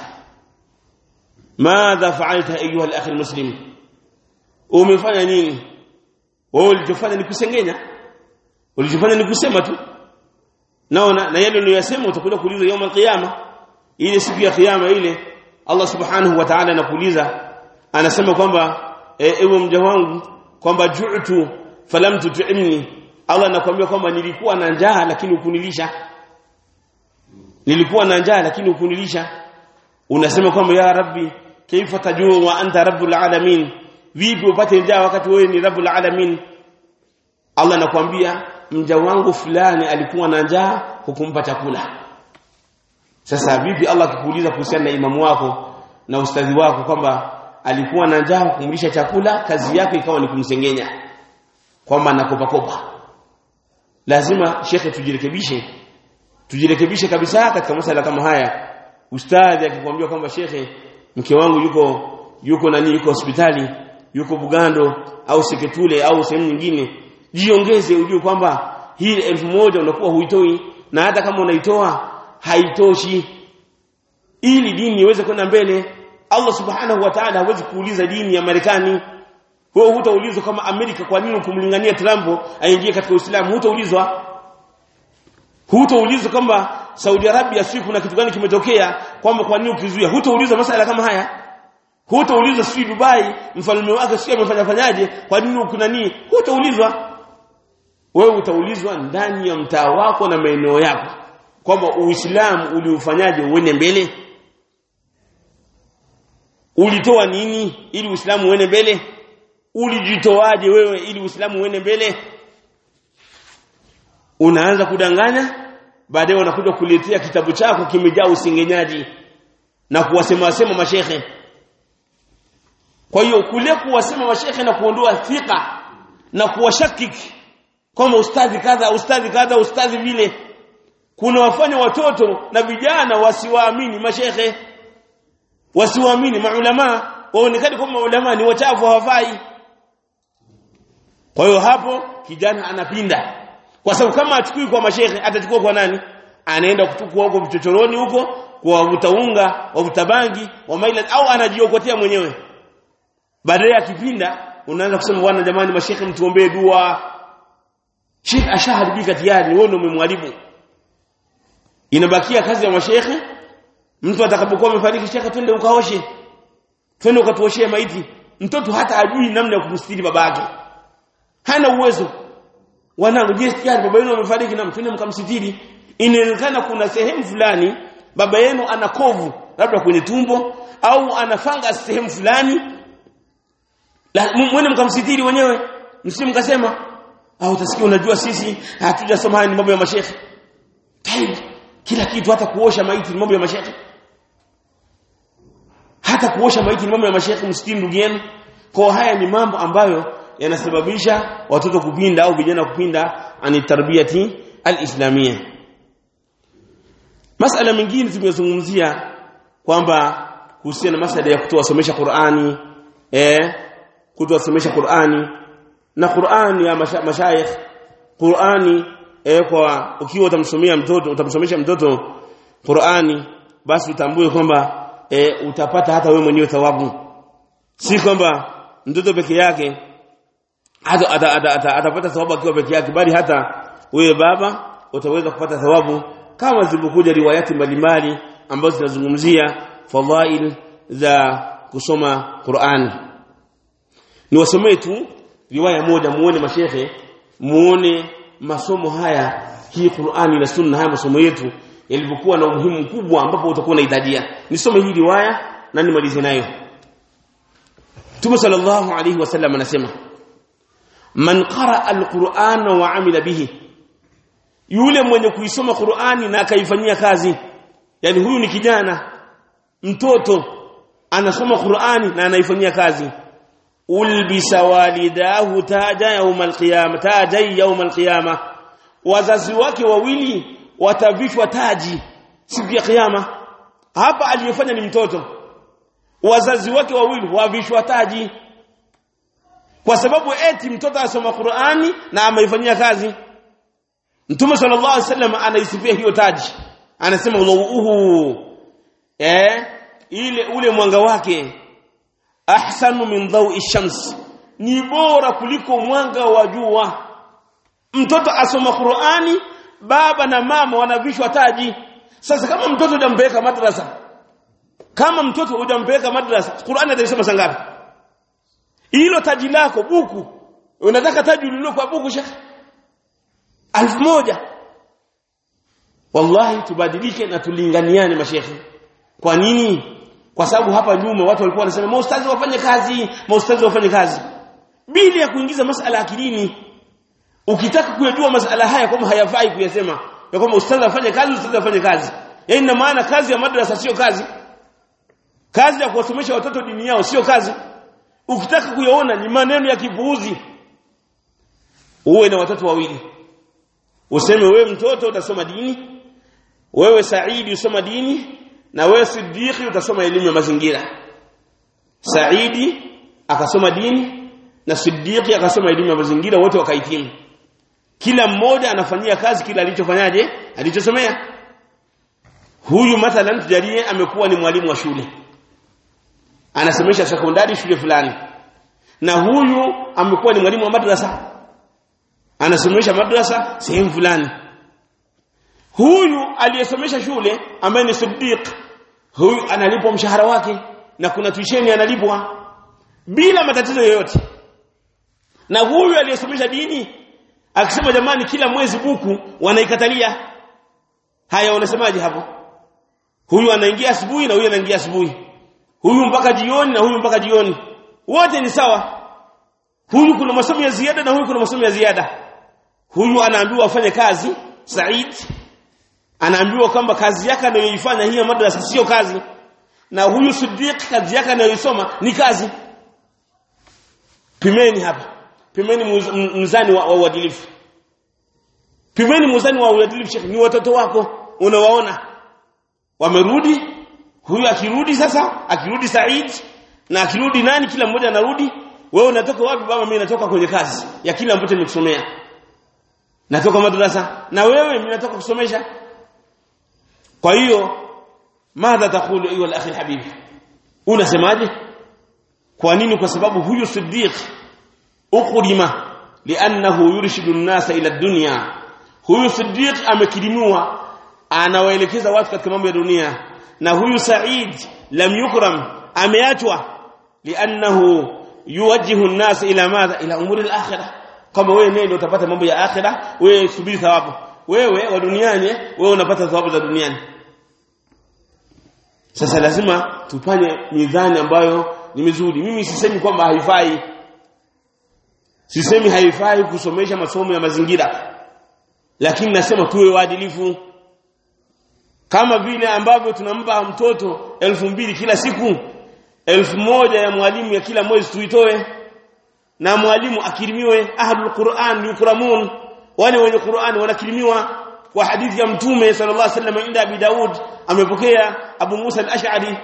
madha fa'alta ayuha al-akhi al-muslim umefanya nini wewe ulichofanya ni kusengenya ulichofanya ni kusema tu naona na yale uliyosema utakuja kuulizwa يوم القيامه ile siku ya kiyama ile Allah subhanahu wa ta'ala anakuuliza anasema kwamba ewe mja wangu kwamba ju'tu falam tut'imni Allah anakuambia kwamba nilikuwa na njaa lakini ukunilisha nilikuwa na njaa lakini ukunilisha unasema kwamba ya rabbi kaifa tajuu wa anta rabbul alamin vipi upate njaa wakati wewe ni rabbul alamin Allah anakuambia mja wangu fulani alikuwa na njaa hukumpa chakula sasa vipi Allah akikuuliza kuhusiana na imamu wako na ustadhi wako kwamba alikuwa na njaa kumlisha chakula kazi yake ikawa ni kumsengenya kwamba nakopa kopa lazima shekhe tujirekebishe tujirekebishe kabisa katika masala kama haya ustadhi akikwambia kwamba shekhe mke wangu yuko yuko nani yuko hospitali yuko Bugando au Seketule au sehemu nyingine jiongeze ujue kwamba hii elfu moja unakuwa huitoi na hata kama unaitoa haitoshi ili dini iweze kwenda mbele Allah subhanahu wa ta'ala hawezi kuuliza dini ya Marekani wewe hutaulizwa kama Amerika kwa nini kumlingania Trump aingie katika Uislamu hutaulizwa hutaulizwa kwamba Saudi Arabia si kuna kitu gani kimetokea kwamba kwa nini ukizuia hutaulizwa masala kama haya hutaulizwa si Dubai mfalme wake si amefanya fanyaje kwa nini kuna nini hutaulizwa wewe utaulizwa ndani ya mtaa wako na maeneo yako kwamba Uislamu uliufanyaje uende mbele ulitoa nini ili Uislamu uende mbele ulijitoaje wewe ili Uislamu uende mbele unaanza kudanganya baadaye unakuja kuletea kitabu chako kimejaa usingenyaji na kuwasema wasema mashehe kwa hiyo kule kuwasema mashehe na kuondoa thika na kuwashakiki kama ustadhi kadha ustadhi kadha ustadhi vile kuna wafanya watoto na vijana wasiwaamini mashehe wasiwaamini maulama waonekane kama maulama ni wachafu hawafai kwa hiyo hapo kijana anapinda kwa sababu kama achukui kwa mashehe atachukua kwa nani anaenda kuchukua huko vichochoroni huko kwa wavuta unga wavuta bangi wa maila au anajiokotea mwenyewe baadaye akipinda unaanza kusema bwana jamani mashehe mtuombee dua Sheikh ashaharibika tayari wewe ndio umemwalimu inabakia kazi ya mashehe mtu atakapokuwa amefariki shekhe twende ukaoshe twende ukatuoshee maiti mtoto hata ajui namna ya kumstiri babake hana uwezo wanangu je tayari baba yenu amefariki na mtende mkamsitiri inaonekana kuna sehemu fulani baba yenu ana kovu labda kwenye tumbo au anafanga sehemu fulani mwene mkamsitiri wenyewe msimu mkasema au utasikia unajua sisi hatujasoma haya ni mambo ya mashehe tayari kila kitu hata kuosha maiti ni mambo ya mashehe hata kuosha maiti ni mambo ya mashehe msikini ndugu yenu kwa haya ni mambo ambayo yanasababisha watoto kupinda au vijana kupinda ani tarbiyati alislamia masala mengine tumezungumzia kwamba kuhusiana na masala ya kutowasomesha Qur'ani eh kutowasomesha Qur'ani na Qur'ani ya masha, mashayikh Qur'ani eh kwa ukiwa utamsomea mtoto utamsomesha mtoto Qur'ani basi utambue kwamba e, utapata hata wewe mwenyewe thawabu si kwamba mtoto peke yake hata atapata thawabu akiwa peke yake bali hata wewe baba utaweza kupata thawabu kama zilivyokuja riwayati mbalimbali ambazo zinazungumzia fadhail za kusoma Qur'an niwasomee tu riwaya moja muone mashehe muone masomo haya hii Qur'ani na Sunna haya masomo yetu yalivyokuwa na umuhimu mkubwa ambapo utakuwa unaidadia nisome hii riwaya na nimalize nayo Mtume sallallahu alayhi wasallam anasema man qara alqur'ana wa amila bihi yule mwenye kuisoma Qur'ani na akaifanyia kazi yani huyu ni kijana mtoto anasoma Qur'ani na anaifanyia kazi ulbisa walidahu taja yawm alqiyama taja yawm alqiyama wazazi wake wawili watavishwa taji siku ya kiyama hapa aliyefanya ni mtoto wazazi wake wawili wavishwa taji kwa sababu eti mtoto asoma Qur'ani na ameifanyia kazi Mtume sallallahu alaihi wasallam anaisifia hiyo taji anasema uhu eh ile ule mwanga wake ahsanu min dhawi shams ni bora kuliko mwanga wa jua mtoto asoma Qur'ani baba na mama wanavishwa taji sasa kama mtoto hujampeleka madrasa kama mtoto hujampeleka madrasa Qur'ani atasoma sangapi hilo taji lako buku unataka taji lililo kwa buku shekhi alfu moja wallahi tubadilike na tulinganiane mashekhi kwa nini kwa sababu hapa nyuma watu walikuwa wanasema maustazi wafanye kazi maustazi wafanye kazi bila ya kuingiza masala akilini ukitaka kuyajua masala haya kama hayafai kuyasema ya kwamba ustadhi afanye kazi ustadhi afanye kazi yaani ina maana kazi ya madrasa sio kazi kazi ya kuwasomesha watoto dini yao sio kazi ukitaka kuyaona ni maneno ya kipuuzi uwe na watoto wawili useme wewe mtoto utasoma dini wewe Saidi usoma dini na wewe Siddiqi utasoma elimu ya mazingira Saidi akasoma dini na Siddiqi akasoma elimu ya mazingira wote wakahitimu kila mmoja anafanyia kazi kila alichofanyaje alichosomea huyu mathalan tujalie amekuwa ni mwalimu wa shule anasomesha sekondari shule fulani na huyu amekuwa ni mwalimu wa madrasa anasomesha madrasa sehemu fulani huyu aliyesomesha shule ambaye ni Siddiq huyu analipwa mshahara wake na kuna tuisheni analipwa bila matatizo yoyote na huyu aliyesomesha dini akisema jamani kila mwezi buku wanaikatalia haya unasemaje hapo huyu anaingia asubuhi na huyu anaingia asubuhi huyu mpaka jioni na huyu mpaka jioni wote ni sawa huyu kuna masomo ya ziada na huyu kuna masomo ya ziada huyu anaambiwa afanye kazi Said anaambiwa kwamba kazi yake anayoifanya hii madrasa sio kazi na huyu Siddiq kazi yake anayoisoma ni kazi pimeni hapa pimeni mzani wa uadilifu pimeni mzani wa uadilifu shekhi ni watoto wako unawaona wamerudi huyu akirudi sasa akirudi Said na akirudi nani kila mmoja anarudi wewe unatoka wapi baba mimi natoka kwenye kazi ya kila ambacho nimekusomea natoka madrasa na wewe mimi natoka kusomesha kwa hiyo madha takulu ayu al-akhi al-habib unasemaje kwa nini kwa sababu huyu siddiq uqrima li'annahu yurshidu an-nasa ila ad-dunya huyu siddiq amekirimiwa anawaelekeza watu katika mambo ya dunia na huyu Said lam yukram ameachwa li'annahu yuwajjihu an-nas ila madha ila umuri al-akhirah kama wewe ndio utapata mambo ya akhirah wewe subiri thawabu wewe wa duniani wewe unapata thawabu za duniani sasa lazima tufanye mizani ambayo ni mizuri mimi sisemi kwamba haifai sisemi haifai kusomesha masomo ya mazingira lakini nasema tuwe waadilifu kama vile ambavyo tunampa mtoto elfu mbili kila siku elfu moja ya mwalimu ya kila mwezi tuitoe na mwalimu akirimiwe ahlul Qur'an yukramun wale wenye Qur'an wanakirimiwa kwa hadithi ya mtume sallallahu alaihi wasallam inda Abi Daud amepokea Abu Musa al-Ash'ari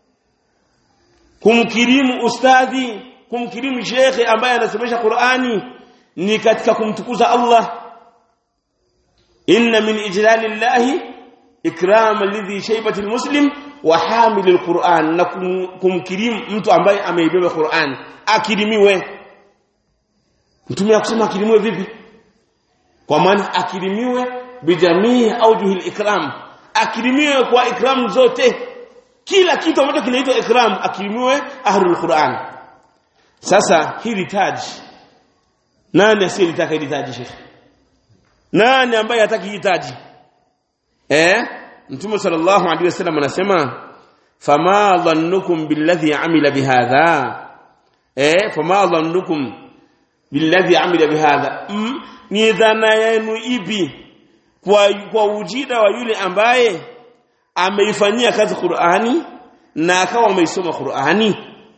kumkirimu ustadhi kumkirimu shekhe ambaye anasomesha Qur'ani ni katika kumtukuza Allah inna min ijlalillahi ikram alladhi shaybati almuslim wa hamil alquran na kumkirimu mtu ambaye ameibeba Qur'an akirimiwe mtume akusema akirimiwe vipi kwa maana akirimiwe bijamii aujuhil ikram akirimiwe kwa ikram zote kila kitu ambacho kinaitwa ikram akirimiwe ahlul Qur'an sasa hili taji nani asiyelitaka hili taji shekhi nani ambaye hataki hili taji eh mtume sallallahu alaihi wasallam anasema fama dhannukum billadhi amila bihadha eh fama dhannukum billadhi amila bihadha mm, ni dhana yenu ipi kwa kwa ujida wa yule ambaye ameifanyia kazi Qur'ani na akawa ameisoma Qur'ani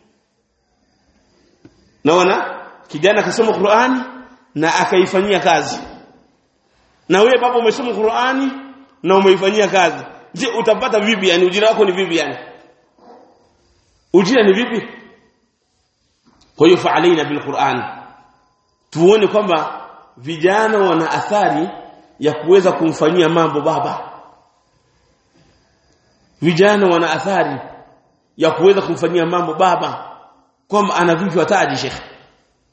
naona kijana akasoma Qur'ani na akaifanyia kazi na wewe baba umesoma Qur'ani na umeifanyia kazi je utapata vipi yani ujira wako ni vipi yani ujira ni vipi kwa hiyo fa'alaina bil Qur'an tuone kwamba vijana wana athari ya kuweza kumfanyia mambo baba vijana wana athari ya kuweza kumfanyia mambo baba kwamba ana vipi wataji shekhi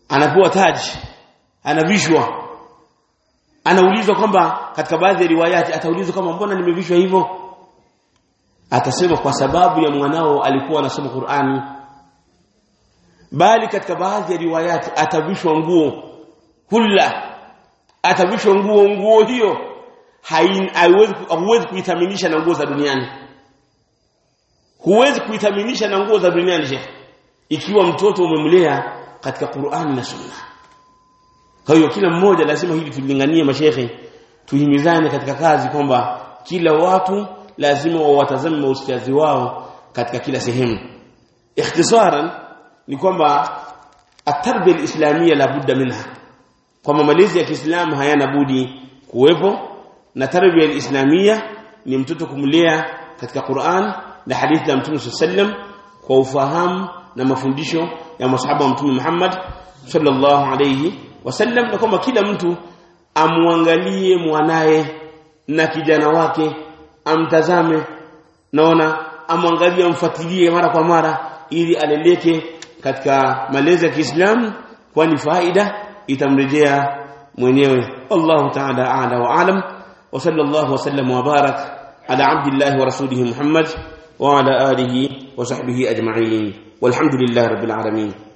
anapewa taji anavishwa anaulizwa kwamba katika baadhi ya riwayati ataulizwa kama mbona nimevishwa hivyo atasema kwa sababu ya mwanao alikuwa anasoma Qur'ani bali katika baadhi ya riwayati atavishwa nguo hulla atavishwa nguo nguo hiyo haiwezi huwezi kuithaminisha na nguo za duniani huwezi kuithaminisha na nguo za duniani sheikh ikiwa mtoto umemlea katika Qur'ani na Sunna kwa hiyo kila mmoja lazima hili tulinganie mashehe tuhimizane katika kazi kwamba kila watu lazima wawatazame maustazi wao katika kila sehemu ikhtisaran ni kwamba at-tarbiyya al-islamiyya la budda minha kwamba malezi ya Kiislamu hayana budi kuwepo na tarbiyya al-islamiyya ni mtoto kumlea katika Qur'an na hadithi ya Mtume sallam kwa ufahamu na mafundisho ya masahaba wa Mtume Muhammad sallallahu alayhi wasallam na kwamba kila mtu amwangalie mwanaye na kijana wake amtazame naona amwangalie amfuatilie mara kwa mara ili aleleke katika malezi ya Kiislamu kwani faida itamrejea mwenyewe Allah ta'ala a'la wa a'lam wa sallallahu wasallam wa barak ala abdillah wa rasulih Muhammad wa ala alihi wa sahbihi ajma'in walhamdulillahi rabbil alamin